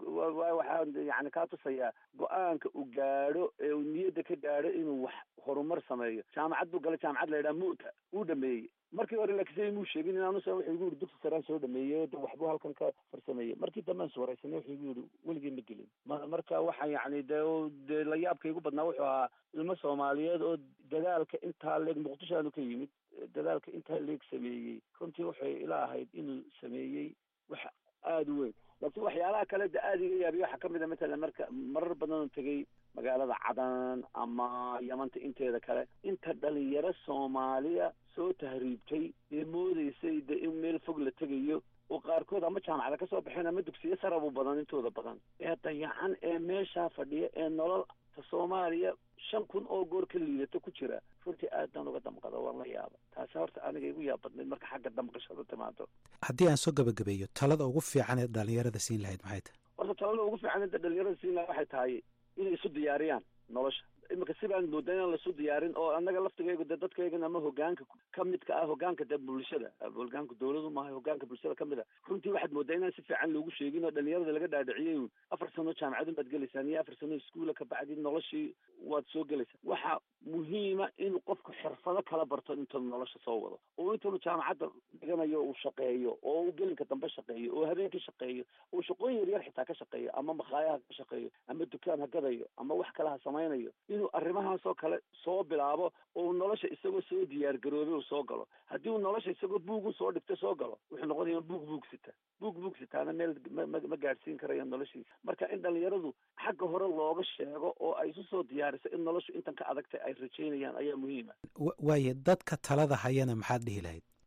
waxaa yani kaa tusayaa go-aanka uu gaadho ee uu niyadda ka gaadho inuu wax horumar sameeyo jaamacad buu galay jaamacad la yidhaha mu'ta uu dhameeyey markii hore laakiinse imuu sheegin inaanusa wuxuu igu yidhi dugsi saraan soo dhameeyey de waxbuu halkan ka farsameeyey markii dambe aan iswaraysanay wuxuu igu yidhi weligii ma gelin ma marka waxa yacni de dee la yaabka igu badnaa wuxuu ahaa ilmo soomaaliyeed oo dadaalka intaa leeg muqdisho aanu ka yimid dadaalka intaa leeg sameeyey runtii waxay ila ahayd inuu sameeyey wax aada u weyn laakiin waxyaalaha kale de aada iga yaabiya waxaa kamid a matalan marka marar badan oo tegey magaalada cadan ama yamanta inteeda kale inta dhalinyaro soomaaliya soo tahriibtay ee moodeysay de in meel fog la tegayo oo qaarkood ama jaamacada kasoo baxeen ama dugsiyo sarabu badan intooda badan ee dayacan ee meeshaa fadhiya ee nolol ta soomaaliya shan kun oo goor ka liidato ku jira runtii aad baan uga damqada waan la yaaba taasi horta aniga igu yaab badnayd marka xagga damqashada timaado haddii aan soo gabagabeeyo talada ugu fiican ee dhalinyarada siin lahayd maxay tahay horta talada ugu fiican ee dhalinyarada siin lahayd waxay tahay inay isu diyaariyaan nolosha imika si baan moodaa inaan laisu diyaarin oo annaga laftigaygu de dadkaygan ama hogaanka ka midka ah hogaanka de bulshada hogaanka dawladu maaha hogaanka bulshada kamid a runtii waxaad moodaa inaan si fiican loogu sheegin oo dhalinyarada laga dhaadhiciyay afar sano jaamacadun baad gelaysaan iyo afar sano iskuula kabacdi noloshii waad soo gelaysaa waxa muhiima inuu qofku xirfado kala barto intaanu nolosha soo wado oo intaanu jaamacadda dhiganayo uu shaqeeyo oo uu gelinka dambe shaqeeyo oo habeenkii shaqeeyo oo shaqooyin yaryar xitaa ka shaqeeyo ama makhaaya ha ka shaqeeyo ama dukaan ha gadayo ama wax kale ha samaynayo inuu arrimahaasoo kale soo bilaabo oo nolosha isagoo soo diyaar garoobay uu soo galo haddii uu nolosha isagoo buug u soo dhigto soo galo wuxuu noqonaya buug buug sita buug buug sitaana meel ma gaadhsiin karaya noloshiisa marka in dhalinyaradu xagga hore looga sheego oo ay isu soo diyaariso in noloshu intan ka adagtay ay rajaynayaan ayaa muhiima waaye dadka talada hayana maxaad dhihi lahayd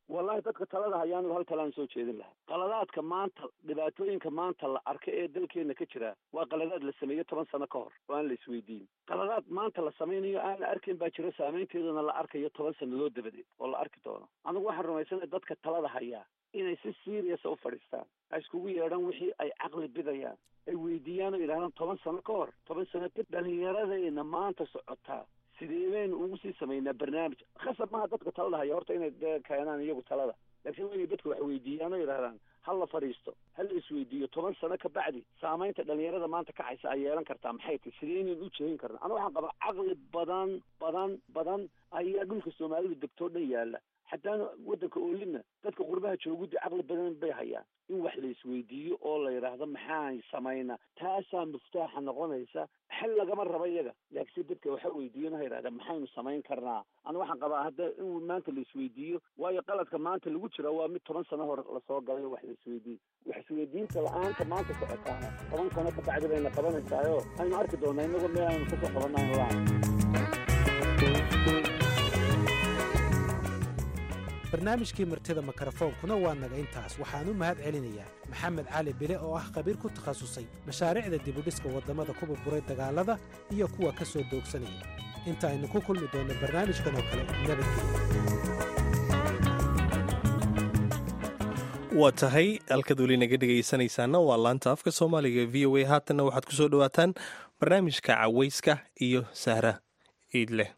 wallahi dadka talada hayaanigu hal talaan soo jeedin lahaa qaladaadka maanta dhibaatooyinka maanta la arka ee dalkeena ka jira waa qaladaad la sameeyo toban sano ka hor oo aan la isweydiin qaladaad maanta la samaynayo aan la arkayn baa jiro saameynteeduna la arkayo toban sannadood dabadeed oo la arki doono anigu waxaan rumaysanay dadka talada hayaa inay si seriasa u fadhiistaan ay iskugu yeedhaan wixii ay caqli bidayaan ay weydiiyaan oo yidhahdaan toban sano ka hor toban sano ka dhalinyaradayna maanta socotaa sidee baynu ugu sii samaynaa barnaamij khasab maaha dadka talada haya horta inay dee keenaan iyagu talada laakiin waa inay dadka wax weydiiyaan oo yidhahdaan ha la fadhiisto ha la isweydiiyo toban sano ka bacdi saamaynta dhalinyarada maanta kacaysa ay yeelan kartaa maxay tahy sidee inaynu u jeedin karna anu waxaan qabaa caqli badan badan badan ayaa dhulka soomaalidu degtoo dhan yaalla xataa waddanka oolina dadka qurbaha jooguddi caqli badan bay hayaan in wax la isweydiiyo oo la yidhaahdo maxaan samaynaa taasaa miftaaxa noqonaysa xal lagama rabo iyaga laakiinse dadka waxa weydiiyan ha yidhahda maxaynu samayn karnaa anu waxaan qabaa hadda in maanta la isweydiiyo waayo qaladka maanta lagu jira waa mid toban sano hore lasoo galay wax la isweydiiyo wax isweydiinta la-aanta maanta socotaana toban sano ka bacdi bayna qabanaysaayoo aynu arki doonaa inagoo meel aynu kasoo qabanayno la barnaamijkii martida mikrofoonkuna waa naga intaas waxaan u mahad celinayaa maxamed cali bile oo ah khabiir ku takhasusay mashaariicda dibudhiska waddamada ku burburay dagaallada iyo kuwa ka soo doogsanaya inta aynu ku kulmi doonno barnaamijkan oo kale nabadgelya waa tahay halkaad weli naga dhegaysanaysaana waa laanta afka soomaaliga v o a haatanna waxaad ku soo dhowaataan barnaamijka cawayska iyo sahra iidleh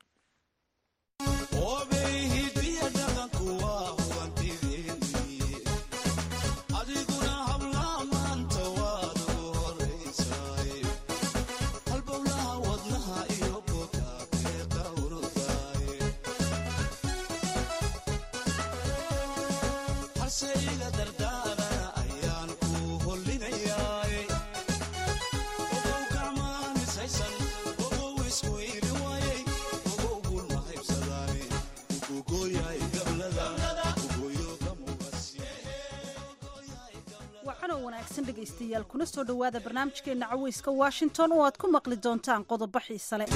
dhegaystayaal kuna soo dhowaada barnaamijkeenna caweyska washington oo aad ku maqli doontaan qodobo xiise leh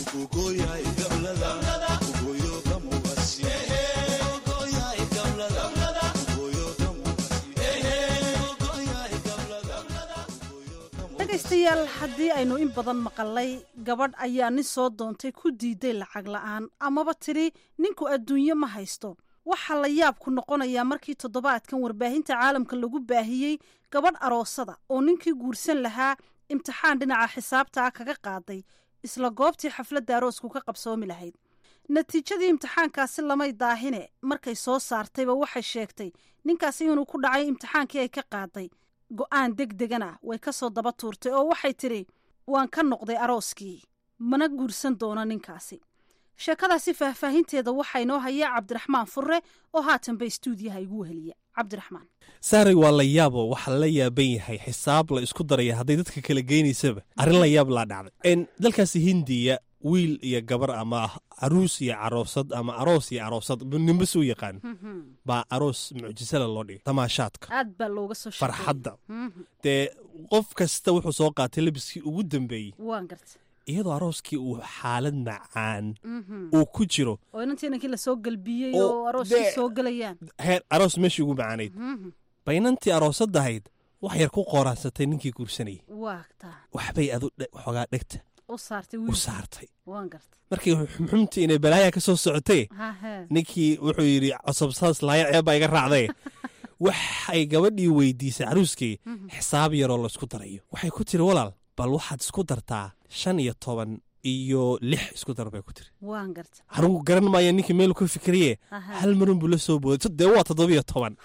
dhegaystayaal haddii aynu in badan maqalay gabadh ayaa nin soo doontay ku diiday lacag la'aan amaba tidhi ninku adduunye ma haysto waxaa la yaabku noqonayaa markii toddobaadkan warbaahinta caalamka lagu baahiyey gabadh aroosada oo ninkii guursan lahaa imtixaan dhinaca xisaabta ah kaga qaaday isla goobtii xafladda aroosku ka qabsoomi lahayd natiijadii imtixaankaasi lamay daahine markay soo saartayba waxay sheegtay ninkaasi inuu ku dhacay imtixaankii ay ka qaaday go'aan deg degana way ka soo daba tuurtay oo waxay tidhi waan ka noqday arooskii mana guursan doono ninkaasi sheekadaasi faahfaahinteeda waxaa inoo hayaa cabdiraxmaan furre oo haatanba istuudiyaha igu weheliya cabdiraxmaan saaray waa la yaabo waxaa la yaaban yahay xisaab la isku daraya hadday dadka kala geynaysaba arrin la yaab laa dhacday dalkaasi hindiya wiil iyo gabar ama caruus iyo caroosad ama aroos iyo aroosad ninba suu yaqaan baa aroos mucjisala loo dhigay tamaashaadka aad baa looga soo farxadda dee qof kasta wuxuu soo qaatay labiskii ugu dambeeyey waan garta iyadoo arooskii uu xaalad macaan uu ku jiro oo inantii inankii lasoo galbiyey oo arooskii soo gelayaan heer aroos meeshii ugu macaanayd baynantii aroosadahayd wax yar ku qooraansatay ninkii guursanayay waagtaa waxbay adu xoogaa dhegta u saartay u saartay waan garta markii xumxumtii inay balaaya ka soo socotay hahe ninkii wuxuu yidhi cosabsaas laaya ceebbaa iga raacday waxay gabadhii weydiisay caruuskii xisaab yaroo laysku darayo waxay ku tiri walaal bal waxaad isku dartaa shan iyo toban iyo lix isku dar bay ku tiri waan garta anugu garan maaya ninkii meelu ka fikriye hal marun buu la soo booday dee waa toddobiyo toban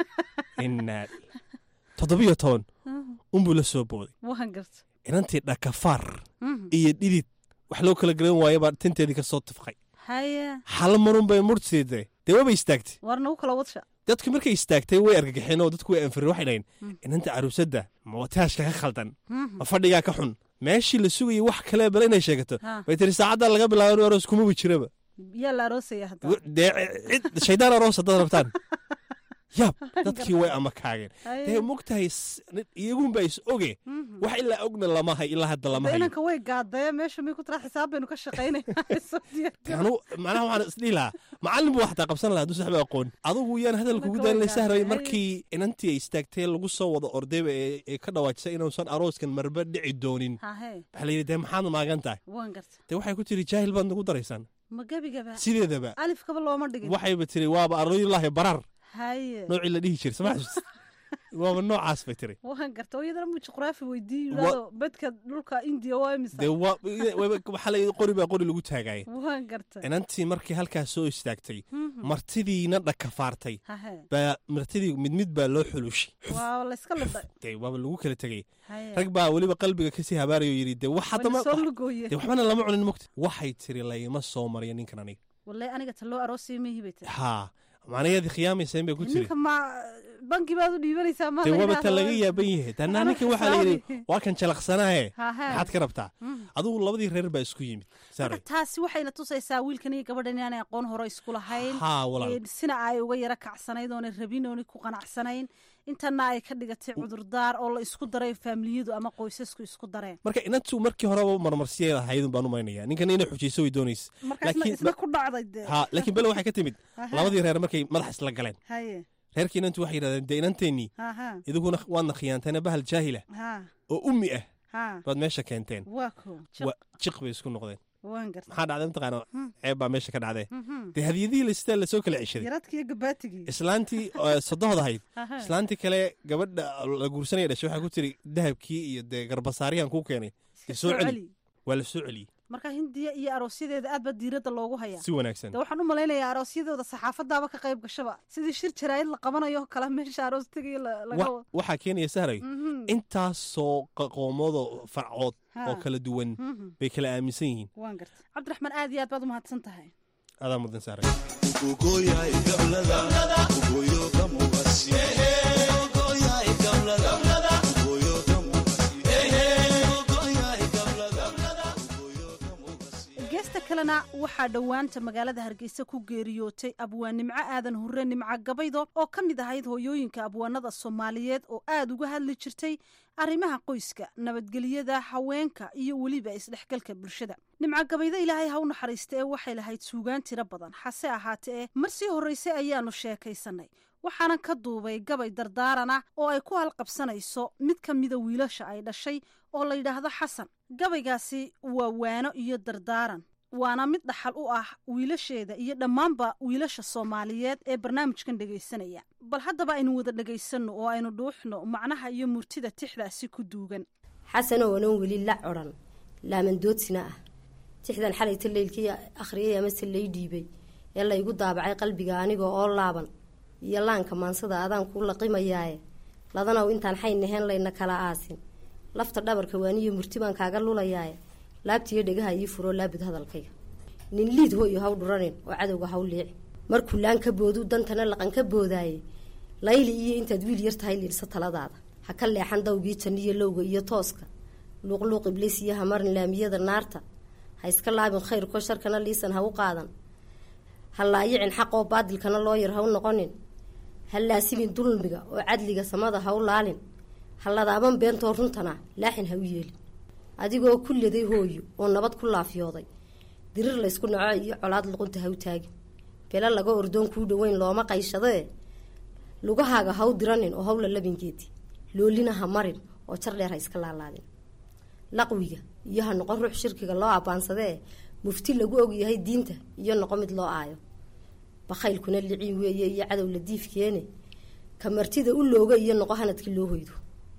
inaa toddobiyo toban unbuu la soo booday waan garta inantii dhakafaar iyo dhidid wax loo kala garan waayo baa tinteedii ka soo tifqay haya hal marun bay murtiide dee wabay istaagtay war nagu kala wadsha dadku markay istaagtay way argagaxeen oo dadku way anfirin waxay dhahayn inanta caruusadda ma wataashka ka khaldan ma fadhigaa ka xun meeshii la sugayay wax kale bale inay sheegato bay tiri saacaddaa laga bilaabo inu aroos kumaba jiraba yaa la aroosaya hadda dee cid shaydaan aroos haddaad rabtaan yaab dadkii way ama kaageen dee mogtahay iyagunba is oge wax ilaa ogna lama hay ilaa hadda lama hayo inanka way gaadee meesha may ku tiraa xisaab baynu ka shaqaynaynaanu macnaha waxaan isdhihi lahaa macallin buu xataa qabsan lahaa hadduu saxba aqoon adugu yaan hadal kugu daalina sahray markii inantii ay istaagtee lagu soo wada ordayba ee ka dhawaajisay inuusan arooskan marba dhici doonin waxaa la yidhi dee maxaad maagan tahay dee waxay ku tiri jaahil baad nagu daraysaan ma gebigaba sideedaba alifkaba looma dhigin waxayba tiri waaba arooyilaahi barar haye noocii la dhihi jira sama xasuus waaba noocaas bay tiri waan garta oo iyadana mu juqraafi weydiiyo yidhahdo bedka dhulka indiya waa imisa dee waxaa la qori baa qori lagu taagaya waan garta inantii markii halkaas soo istaagtay martidiina dhakafaartay baa martidii mid mid baa loo xulushay waa layska lidhay dee waaba lagu kala tegay rag baa weliba qalbiga kasii habaarayo yidhi dee wax haddama dee waxbana lama cunin mogta waxay tiri layma soo mariya ninkan aniga wallahi aniga ta loo aroosay mihi bay tiri haa macnaheedii khiyaamayseen bay ku tiri ninka ma banki baad u dhiibanaysaa ma dee waaba ta laga yaaban yahay tanaa ninkan waxaa la yidhi waa kan jalaqsanaaye maxaad ka rabtaa adugu labadii reer baa isku yimid marka taasi waxayna tusaysaa wiilkan iyo gabadhan inaanay aqoon hore isku lahayn haa walaal sina ay uga yara kacsanayd oonay rabin oonay ku qanacsanayn intana ay ka dhigatay cudurdaar oo la isku daray faamiliyadu ama qoysasku isku dareen marka inantu markii horeba marmarsiyay lahaydun baan u maynaya ninkan inay xujayso way doonaysa isna ku dhacday dee ha laakiin bele waxay ka timid labadii reer markay madax isla galeen haye reerkii inantu waxay yidhahdeen dee inanteennii iduguna waadna khiyaanteena bahal jaahila oo ummi ah baad meesha keenteen waa ko jiq bay isku noqdeen waan garta maxaa dhacday mataqaana ceeb baa meesha ka dhacdee dee hadiyadihii lastaa lasoo kala ceshaday yaradkiiyo gabaatigii islaantii sodohod ahayd islaantii kale gabadha la guursanaya dhashay waxaa ku tiri dahabkii iyo dee garbasaariyan kuu keenay soo celi waa la soo celiyey marka hindiya iyo aroosyadeeda aad ba diiradda loogu hayaa si wanaagsan de waxaan u malaynayaa aroosyadooda saxaafadaaba ka qayb gashaba sidii shir jaraayid la qabanayo kale meesha aroos tegayo laga waxaa keenaya sahray intaasoo qaqoomoodo farcood oo kala duwan bay kala aaminsan yihiin waan garta cabdiraxmaan aad iyo aad baad u mahadsan tahay adaa mudan sahray geesta kalena waxaa dhowaanta magaalada hargeysa ku geeriyootay abwaan nimco aadan hurre nimco gabaydo oo ka mid ahayd hooyooyinka abwaanada soomaaliyeed oo aad uga hadli jirtay arrimaha qoyska nabadgelyada haweenka iyo weliba isdhexgalka bulshada nimco gabaydo ilaahay ha u naxariista ee waxay lahayd suugaan tiro badan hase ahaatee ee mar sii horraysay ayaannu sheekaysanay waxaanan ka duubay gabay dardaarana oo ay ku halqabsanayso mid ka mida wiilasha ay dhashay oo la yidhaahdo xasan gabaygaasi waa waano iyo dardaaran waana mid dhaxal u ah wiilasheeda iyo dhammaanba wiilasha soomaaliyeed ee barnaamijkan dhegaysanaya bal haddaba aynu wada dhegaysanno oo aynu dhuuxno macnaha iyo murtida tixdaasi ku duugan xasanoo anan weli la odhan laamandoodsina ah tixdan xalayta leylkii akhriyay amase lay dhiibay ee laygu daabacay qalbiga aniga oo laaban iyo laanka maansada adaan kuu laqimayaaye ladanow intaan xayn naheen layna kala aasin lafta dhabarka waaniyo murti baan kaaga lulayaaye laabtiiyo dhegaha ii furoo laabud hadalkayga nin liid hoyo haw dhuranin oo cadowga haw liici markuu laan ka boodu dantana laqan ka boodaaye layli iyo intaad wiil yar tahay liilsa taladaada ha ka leexan dawgii janniyo lowga iyo tooska luuqluuq ibliis iyo hamarin laamiyada naarta ha iska laabin khayrko sharkana liisan ha u qaadan ha laayicin xaqoo baadilkana loo yar ha u noqonin ha laasimin dulmiga oo cadliga samada ha u laalin ha ladaaban beentoo runtana laaxin ha u yeelin adigoo ku leday hooyo oo nabad ku laafyooday dirir laysku naco iyo colaad luqunta ha u taagin belo laga ordoon kuu dhoweyn looma qayshadee lugahaaga ha u diranin oo hawla labingeedi loolina ha marin oo jar dheer ha iska laalaadin laqwiga iyo ha noqon ruux shirkiga loo abbaansadee mufti lagu ogyahay diinta iyo noqo mid loo aayo bakhaylkuna liciin weeye iyo cadow la diifkeene ka martida u looga iyo noqo hanadkii loo hoydo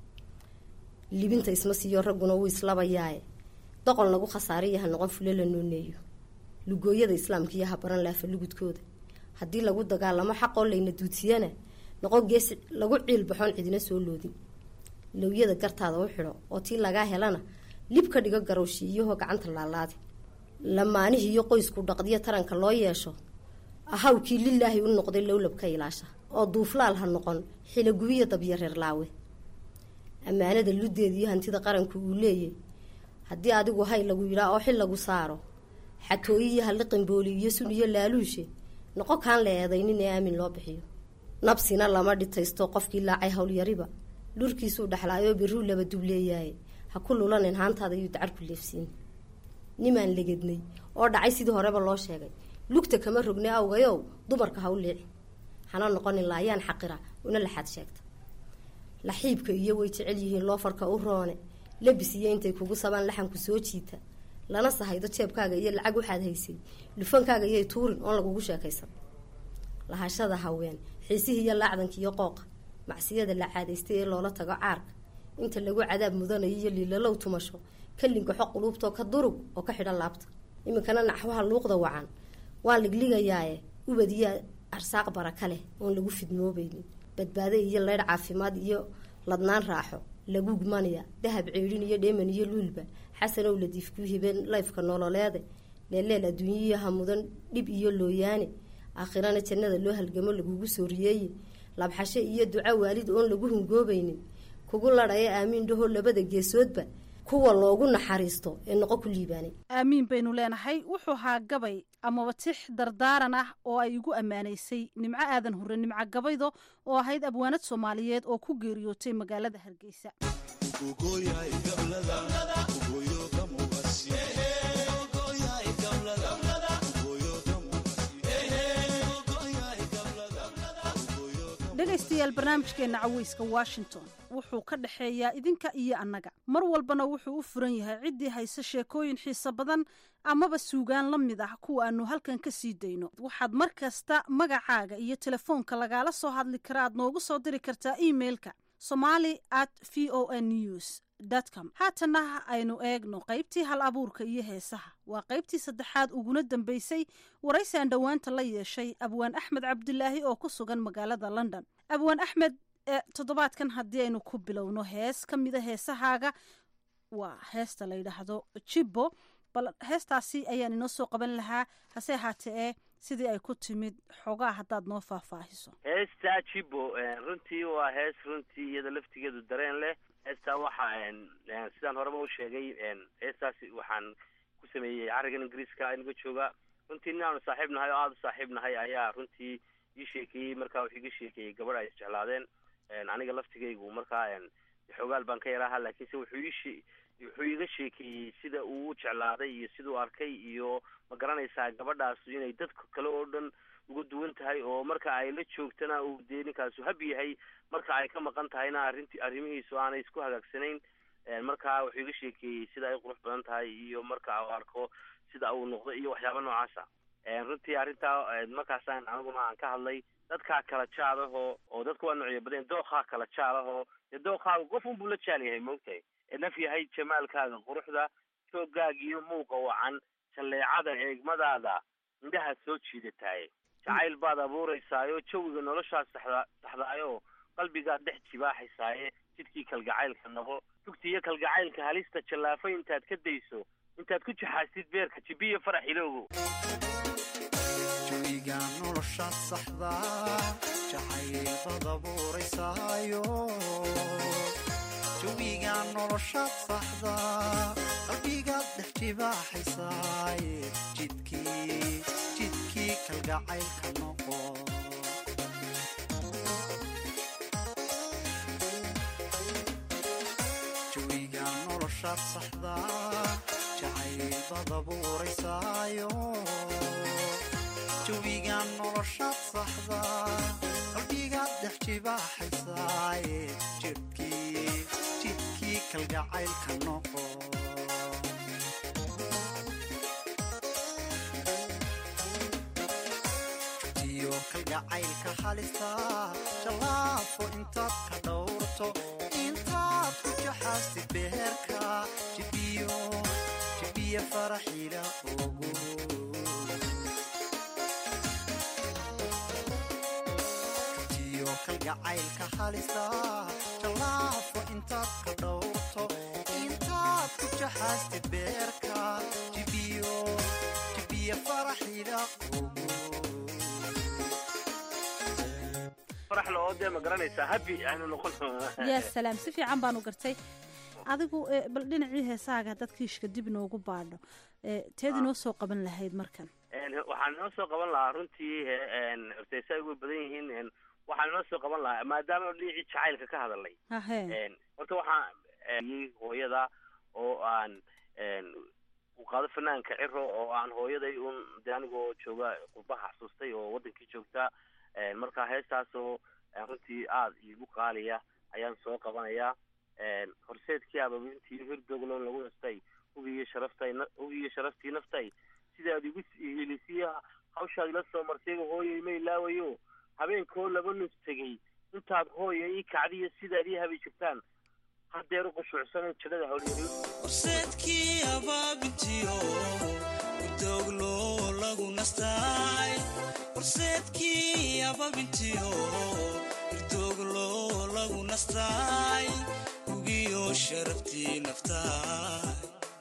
libinta isma siiyo ragguna wuu islabayaaye doqon lagu khasaariya ha noqon fule la nooneeyo lugooyada islaamka iyo ha baran laafa lugudkooda haddii lagu dagaalamo xaqoo layna duudsiyana noqon gees lagu ciil baxoon cidina soo loodin lowyada gartaada u xidho oo tii lagaa helana lib ka dhigo garowshiiyahoo gacanta laalaadi lamaanihii iyo qoysku dhaqdiyo taranka loo yeesho ahawkii lilaahi u noqday lowlabka ilaasha oo duuflaal ha noqon xilagubiya dabyo reer laawe ammaanada luddeeda iyo hantida qaranku uu leeyay haddii adigu hay lagu yidhaa oo xil lagu saaro xatooyi iyo halliqin booli iyo sun iyo laaluushe noqo kaan la eedaynin ee aamin loo bixiyo nabsina lama dhitaysto qofkii laacay howlyariba dhurkiisuu dhexlaayoo birruu laba dubleeyaaye ha ku lulanin haantaada yuu dacarku leefsiin nimaan legednay oo dhacay sidii horeba loo sheegay lugta kama rogne awgayow dumarka ha u liici hana noqonin laayaan xaqira una laxaad sheegta laxiibka iyo way jecel yihiin loofarka u roone labis iyo intay kugu sabaan laxanku soo jiita lana sahaydo jeebkaaga iyo lacag waxaad haysay lufankaaga iyay tuurin oon lagugu sheekaysan lahashada haween xiisihii iyo laacdanka iyo qooqa macsiyada la caadaystay ee loola tago caarka inta lagu cadaab mudanayo iyo liilalow tumasho ka lingaxo quluubtoo ka durug oo ka xidhan laabta iminkana naxwaha luuqda wacan waan ligligayaaye ubadiya arsaaq baraka leh oon lagu fidnoobaynin badbaado iyo leydh caafimaad iyo ladnaan raaxo lagu gmanaya dahab ceedhin iyo dheeman iyo luulba xasanow ladiif ku hibeen layfka nololeede leeleel adduunyayaha mudan dhib iyo looyaane aakhirana jannada loo halgamo lagugu soo riyeeye labxasho iyo duco waalid oon lagu hungoobaynin kugu ladhaya aamiin dhaho labada geesoodba kuwa loogu naxariisto ee noqo ku liibaanay aamiin baynu leenahay wuxuu ahaa gabay amaba tix dardaaran ah oo ay igu ammaanaysay nimco aadan hurre nimco gabaydo oo ahayd abwaanad soomaaliyeed oo ku geeriyootay magaalada hargeysa dhegaystayaal barnaamijkeenna caweyska washington wuxuu ka dhexeeyaa idinka iyo annaga mar walbana wuxuu u furan yahay ciddii hayse sheekooyin xiiso badan amaba suugaan la mid ah kuwa aanu halkan ka sii dayno waxaad mar kasta magacaaga iyo telefoonka lagaala soo hadli kara aad noogu soo diri kartaa emeilka somali at v o n news com haatana aynu eegno qaybtii hal abuurka iyo heesaha waa qaybtii saddexaad uguna dambeysay waraysaan dhowaanta la yeeshay abwaan axmed cabdilaahi oo ku sugan magaalada london abwaan axmed toddobaadkan haddii aynu ku bilowno hees ka mida heesahaaga waa heesta la yidhaahdo jibbo bal heestaasi ayaan inoo soo qaban lahaa hase ahaatee ee sidii ay ku timid xoogaa haddaad noo faahfaahiso heesta jibbo runtii waa hees runtii iyada laftigeedu dareen leh heestaa waxa sidaan horeba u sheegay heestaasi waxaan ku sameeyey carrigan ingiriiska inaga jooga runtii nin aanu saaxiib nahay oo aada u saaxiib nahay ayaa runtii ii sheekeeyey markaa wuxuu iga sheekeeyey gabadh ay isjeclaadeen aniga laftigaygu markaa xoogaal baan ka yaraaha laakiinse wuxuu ii wuxuu iga sheekeeyey sida uu u jeclaaday iyo siduu arkay iyo ma garanaysaa gabadhaasu inay dadka kale oo dhan uga duwan tahay oo marka ay la joogtana uu dee ninkaasu hab yahay marka ay ka maqan tahayna arrinti arrimihiisu aanay isku hagaagsanayn markaa wuxuu iga sheekeeyey sida ay qurux badan tahay iyo marka uu arko sida uu noqdo iyo waxyaaba noocaasa runtii arrintaa markaasaan aniguna aan ka hadlay dadkaa kala jaadahoo oo dadku waa noocyo badan dookhaa kala jaalahoo dee dookhaaga qof unbuu la jaal yahay maogtahay naf yahay jamaalkaaga quruxda joogaaga iyo muuqa wacan jalleecada eegmadaada indhaha soo jiidataay jacayl baad abuuraysaayo jawiga noloshaad saxda saxdaayo qalbigaad dhex jibaaxaysaaye jidkii kalgacaylka noqo tugta iyo kalgacaylka halista jallaafo intaad ka dayso intaad ku jaxaasid beerka jibiyo farax ilowgo jawiga noloshaad saxda jacayl baad abuuraysaayo jawiga noloshaad saxda qalbigaad dhex jibaaxaysaaye jidkii jidkii kalgacaylka noqo jawiga noloshaad saxda jacayl baad abuuraysaayo jawiga noloshaad saxda qalbigaad dhex jibaaxaysaaye jidkii jidkii kalgacaylka noqo jutiyo kalgacaylka halista jallaafo intaad ka dhowrto intaad ku jaxaastid beherka jibiyo jibiyo faraxila ogo kalgacaylka halista jallaafo intaad ka dhowrto intaad ku jaxaastid beerka jibiyo jibiyo faraxida farax la oo dee ma garanaysaa habi aynu noqon yaa salaam si fiican baanu gartay adigu bal dhinacii heesaaga dad kiishka dib noogu baadho teed inoo soo qaban lahayd markan waxaan inoo soo qaban lahaa runtii horteysa ay uga badan yihiin waxaan inoo soo qaban lahaa maadaama dhinacii jacaylka ka hadalnay horta waxaan hooyada oo aan uu qaado fanaanka ciro oo aan hooyaday un de anigoo jooga qurbaha xasuustay oo wadankii joogtaa marka heestaasoo runtii aada iigu qaaliya ayaan soo qabanayaa horseedkii ababintii hirdogloon lagu nastay hugiiyo sharaftay hugiiyo sharaftii naftay sidaad igu helisiya hawshaad ila soo martayga hooyay ma ilaawayo habeenkoo laba nus tegey intaad hooya ii kacdiyo sidaad ii habi jirtaan hadeer u qushuucsanan jidhada hawlyari horseedkii abaabintiyo udoglo lagu nastaay horseedkii abaabintiyo irdoglo lagu nastaay hugiyo sharaftii naftaay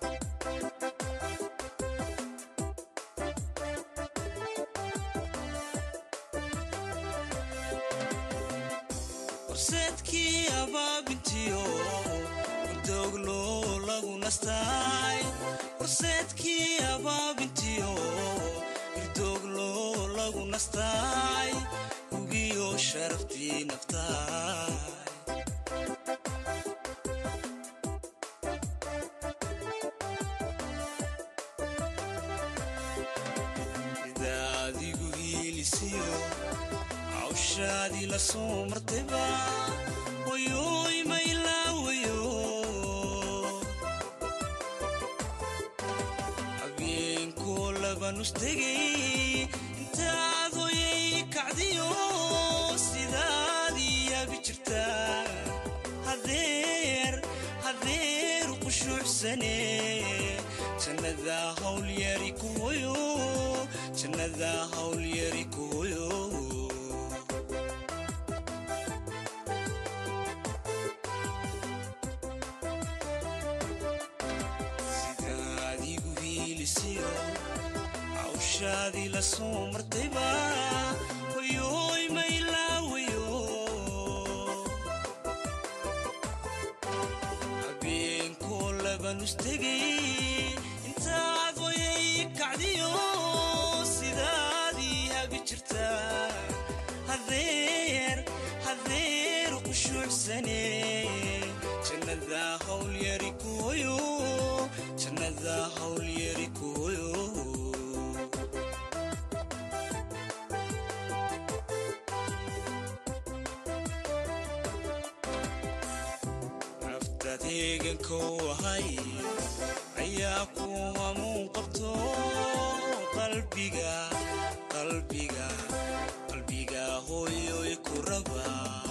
horseedkii abaabintiyo udoglo lagu nastaay horseedkii abaabintiyo irdoglo lagu nastaay hugiyo sharaftii naftaay idaadigu hiilisiyo hawshaadii la soo martayba wayoy ma ilaawayo habeenkoo laba nus tegay intaad hoyay kacdiyo sidaadii yaabi jirtaa hadeer hadeer qushuucsane jannada hawlyari ku hoyo jannada hawlyari ku hoyo sidaadigu hiilisiyo hawshaadii la soo martayba wayoy ma ilaawayo habeenkoo laba nus tegay intaad hoyay kacdiyo sidaadii habi jirtaa hadeer hadeer qushuucsane jannada hawlyari ku hoyo jannada hawlyari ku hoyo naftaad heegankou ahay ayaa ku hamuun qabto qalbiga qalbiga qalbiga hooyoy ku raba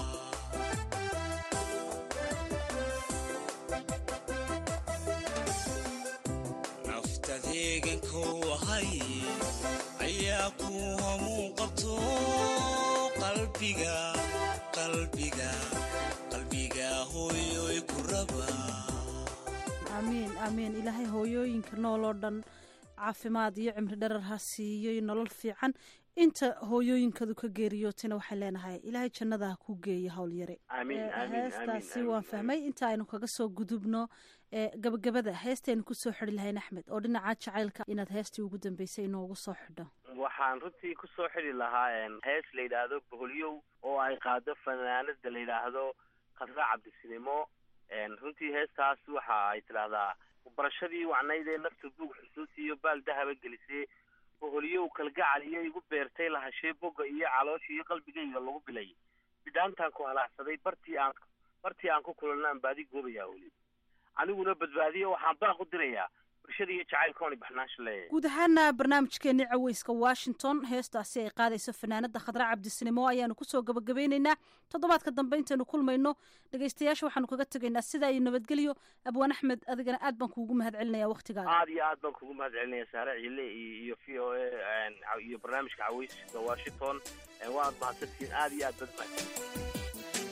naftaad heegankou ahay ayaa ku hamuun qabto qalbiga qalbiga qalbiga hooyoy ku raba aamiin aamiin ilaahay hooyooyinka nool oo dhan caafimaad iyo cimri dharar ha siiyo iyo nolol fiican inta hooyooyinkadu ka geeriyootayna waxaan leenahay ilaahay jannada ha ku geeyo howlyare Amiin, Eh, amiin, heestaasi amiin, waan amiin, fahmay inta aynu kaga soo gudubno eh, gabagabada heestaynu kusoo xidhi lahayn axmed oo dhinaca jacaylka inaad heestii ugu dambeysay inoogu soo xidho waxaan runtii kusoo xidi lahaa em, hees la yidhaahdo boholyow oo ay qaado fanaanada la yidhaahdo khadra cabdisinimo Em, runtii heestaas waxa ay tidhaahdaa barashadii wacnayd ee nafta buug xusuusiyo baal dahaba gelisee boholyow kalgacal iyo igu beertay lahashee boga iyo caloosha iyo qalbigayga lagu bilay bidhaantaan ku halaacsaday bartii aan bartii aan ku kulanaan baadi goobayaa weli aniguna badbaadiyo waxaan baaq u dirayaa bulshada iyo jacaylkooni baxnaansha leeyahay guud ahaana barnaamijkeenii caweyska washington heestaasi ay qaadayso fanaanada khadra cabdisinimo ayaanu kusoo gabagabeyneynaa toddobaadka dambe intaynu kulmayno dhegeystayaasha waxaanu kaga tegaynaa sidaa iyo nabadgelyo abwaan axmed adigana aad baan kuugu mahad celinaya waktigaaga aad iyo aad baan kugu mahad celinaya saare cile iyo iyo v o a iyo barnaamijka caweyska washington Eh, waad mahadsantihiin aad iyo aad bad mahadsan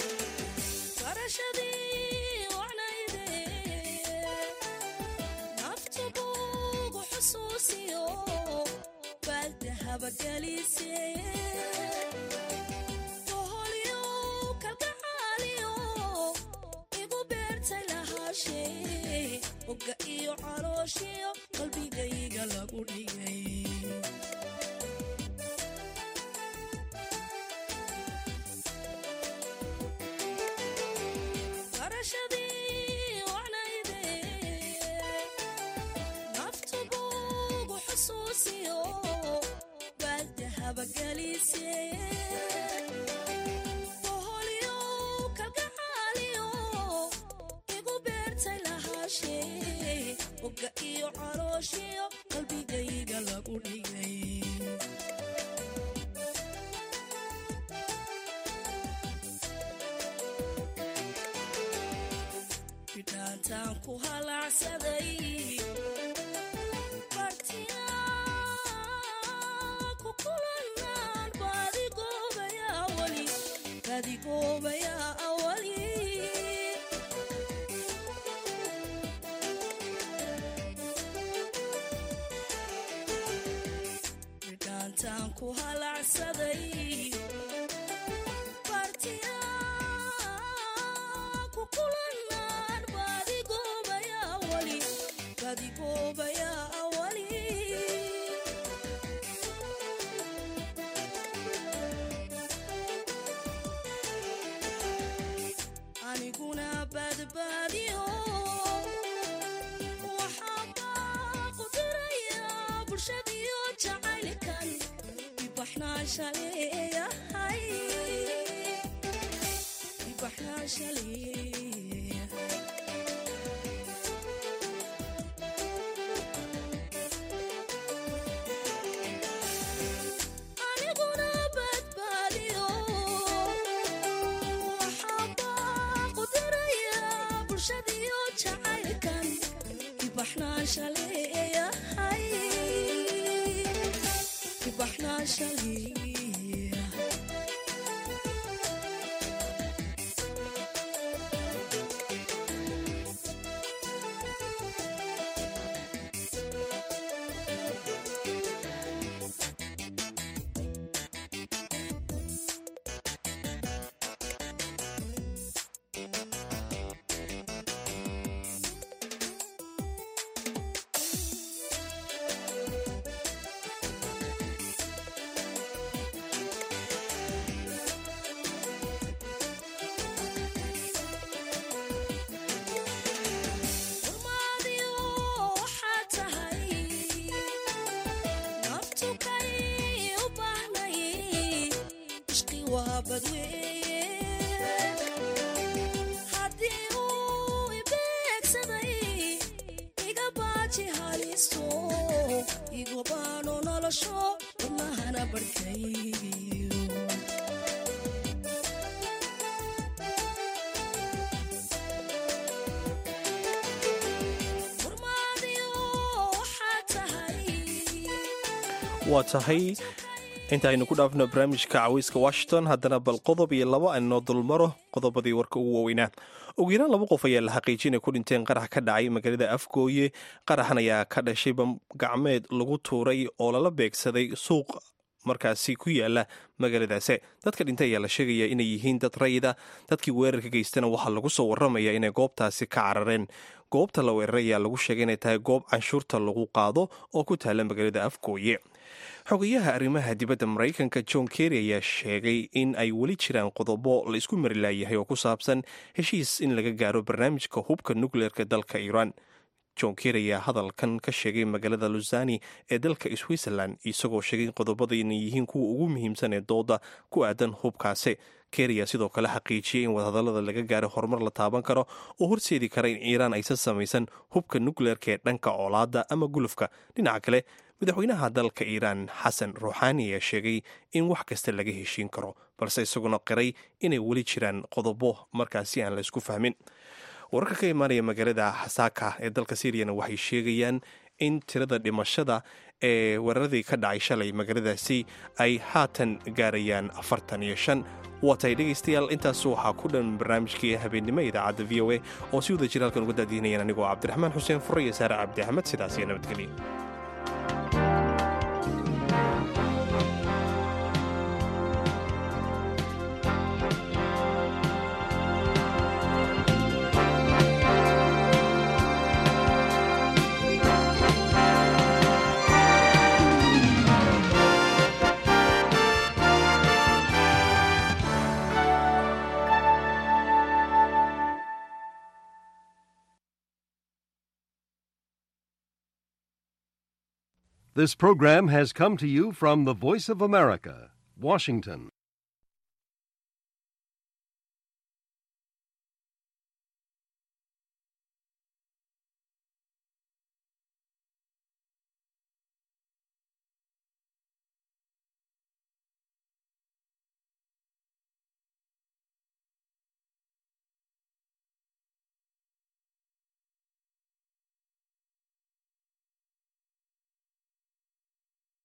barashadii wacnayde nafta buugu xusuusiyo baaldahaba gelise boholyow kalgacaaliyo igu beertay lahaashee oga iyo calooshiyo qalbigayga lagu dhigay barashadii wacnayde calooshiyo qalbigayga lagu dhigay bidhaantaan ku halacsaday bartina ku kulanaan baadigoobaya awali baadigoobaya awali bidhaantaan ku halacsaday bartina ku kulanaan baadigoobaya awali baadigoobaya awali aniguna badbaadiyo waxaan baaqu dirayaa bulshadiyo jacaylkan ibaxnaasha leeyahay ibaxnaasha leeyahay aniguna badbaadiyo waxaan baaqu dirayaa bulshadiyo jacaylkan ibaxnaasha leeyahay ibaxnaasha leeyahay Warmaadiyo waxaa tahay naftu kay u baahnay ishqi waa badweeye haddii uu ibeegsaday iga baaji haliso igu baano nolosho wadnahana barhkayo warmaadiyo waxaa tahay waa tahay intaaynu ku dhaafno barnaamijka caweyska washington haddana bal qodob iyo laba aynoo dulmaro qodobadii warka ugu waaweynaa ugu yaraan laba qof ayaa la xaqiijin ay ku dhinteen qarax ka dhacay magaalada afgooye qaraxan ayaa ka dhashay bam gacmeed lagu tuuray oo lala beegsaday suuq markaasi ku yaala magaaladaasi dadka dhintay ayaa la sheegaya inay yihiin dad rayida dadkii weerarka geystana waxaa lagu soo waramaya inay goobtaasi ka carareen goobta la weeraray ayaa lagu sheegay inay tahay goob canshuurta lagu qaado oo ku taala magaalada afgooye xogayaha arrimaha dibadda maraykanka john kerry ayaa sheegay in ay weli jiraan qodobo la isku mari laayahay oo ku saabsan heshiis in laga gaaro barnaamijka hubka nukleerka dalka iiraan john kerry ayaa hadalkan ka sheegay magaalada lusani ee dalka switzerland isagoo sheegay in qodobada inay yihiin kuwa ugu muhiimsan ee dooda ku aadan hubkaasi kerry ayaa sidoo kale xaqiijiyey in wadahadallada laga gaaro horumar la taaban karo oo horseedi kara in iiraan aysan samaysan hubka nukleerka ee dhanka oolaada ama gulufka dhinaca kale madaxweynaha dalka iiraan xasan ruuxaani ayaa sheegay in wax kasta laga heshiin karo balse isaguna qiray inay weli jiraan qodobo markaasi aan la isku fahmin wararka ka imaanaya magaalada xasaaka ee dalka syriyana waxay sheegayaan in tirada dhimashada ee weeraradii ka dhacay shalay magaaladaasi ay haatan gaarayaan afartan iyo shan waa tahay dhegaystayaal intaas waxaa ku dhan barnaamijkii habeennimo idaacadda v o a oo si wada jira halkan uga daadiinayaan anigoo cabdiraxmaan xuseen fure iyo saare cabdi axmed sidaas iyo nabadgelya This program has come to you from the Voice of America, Washington.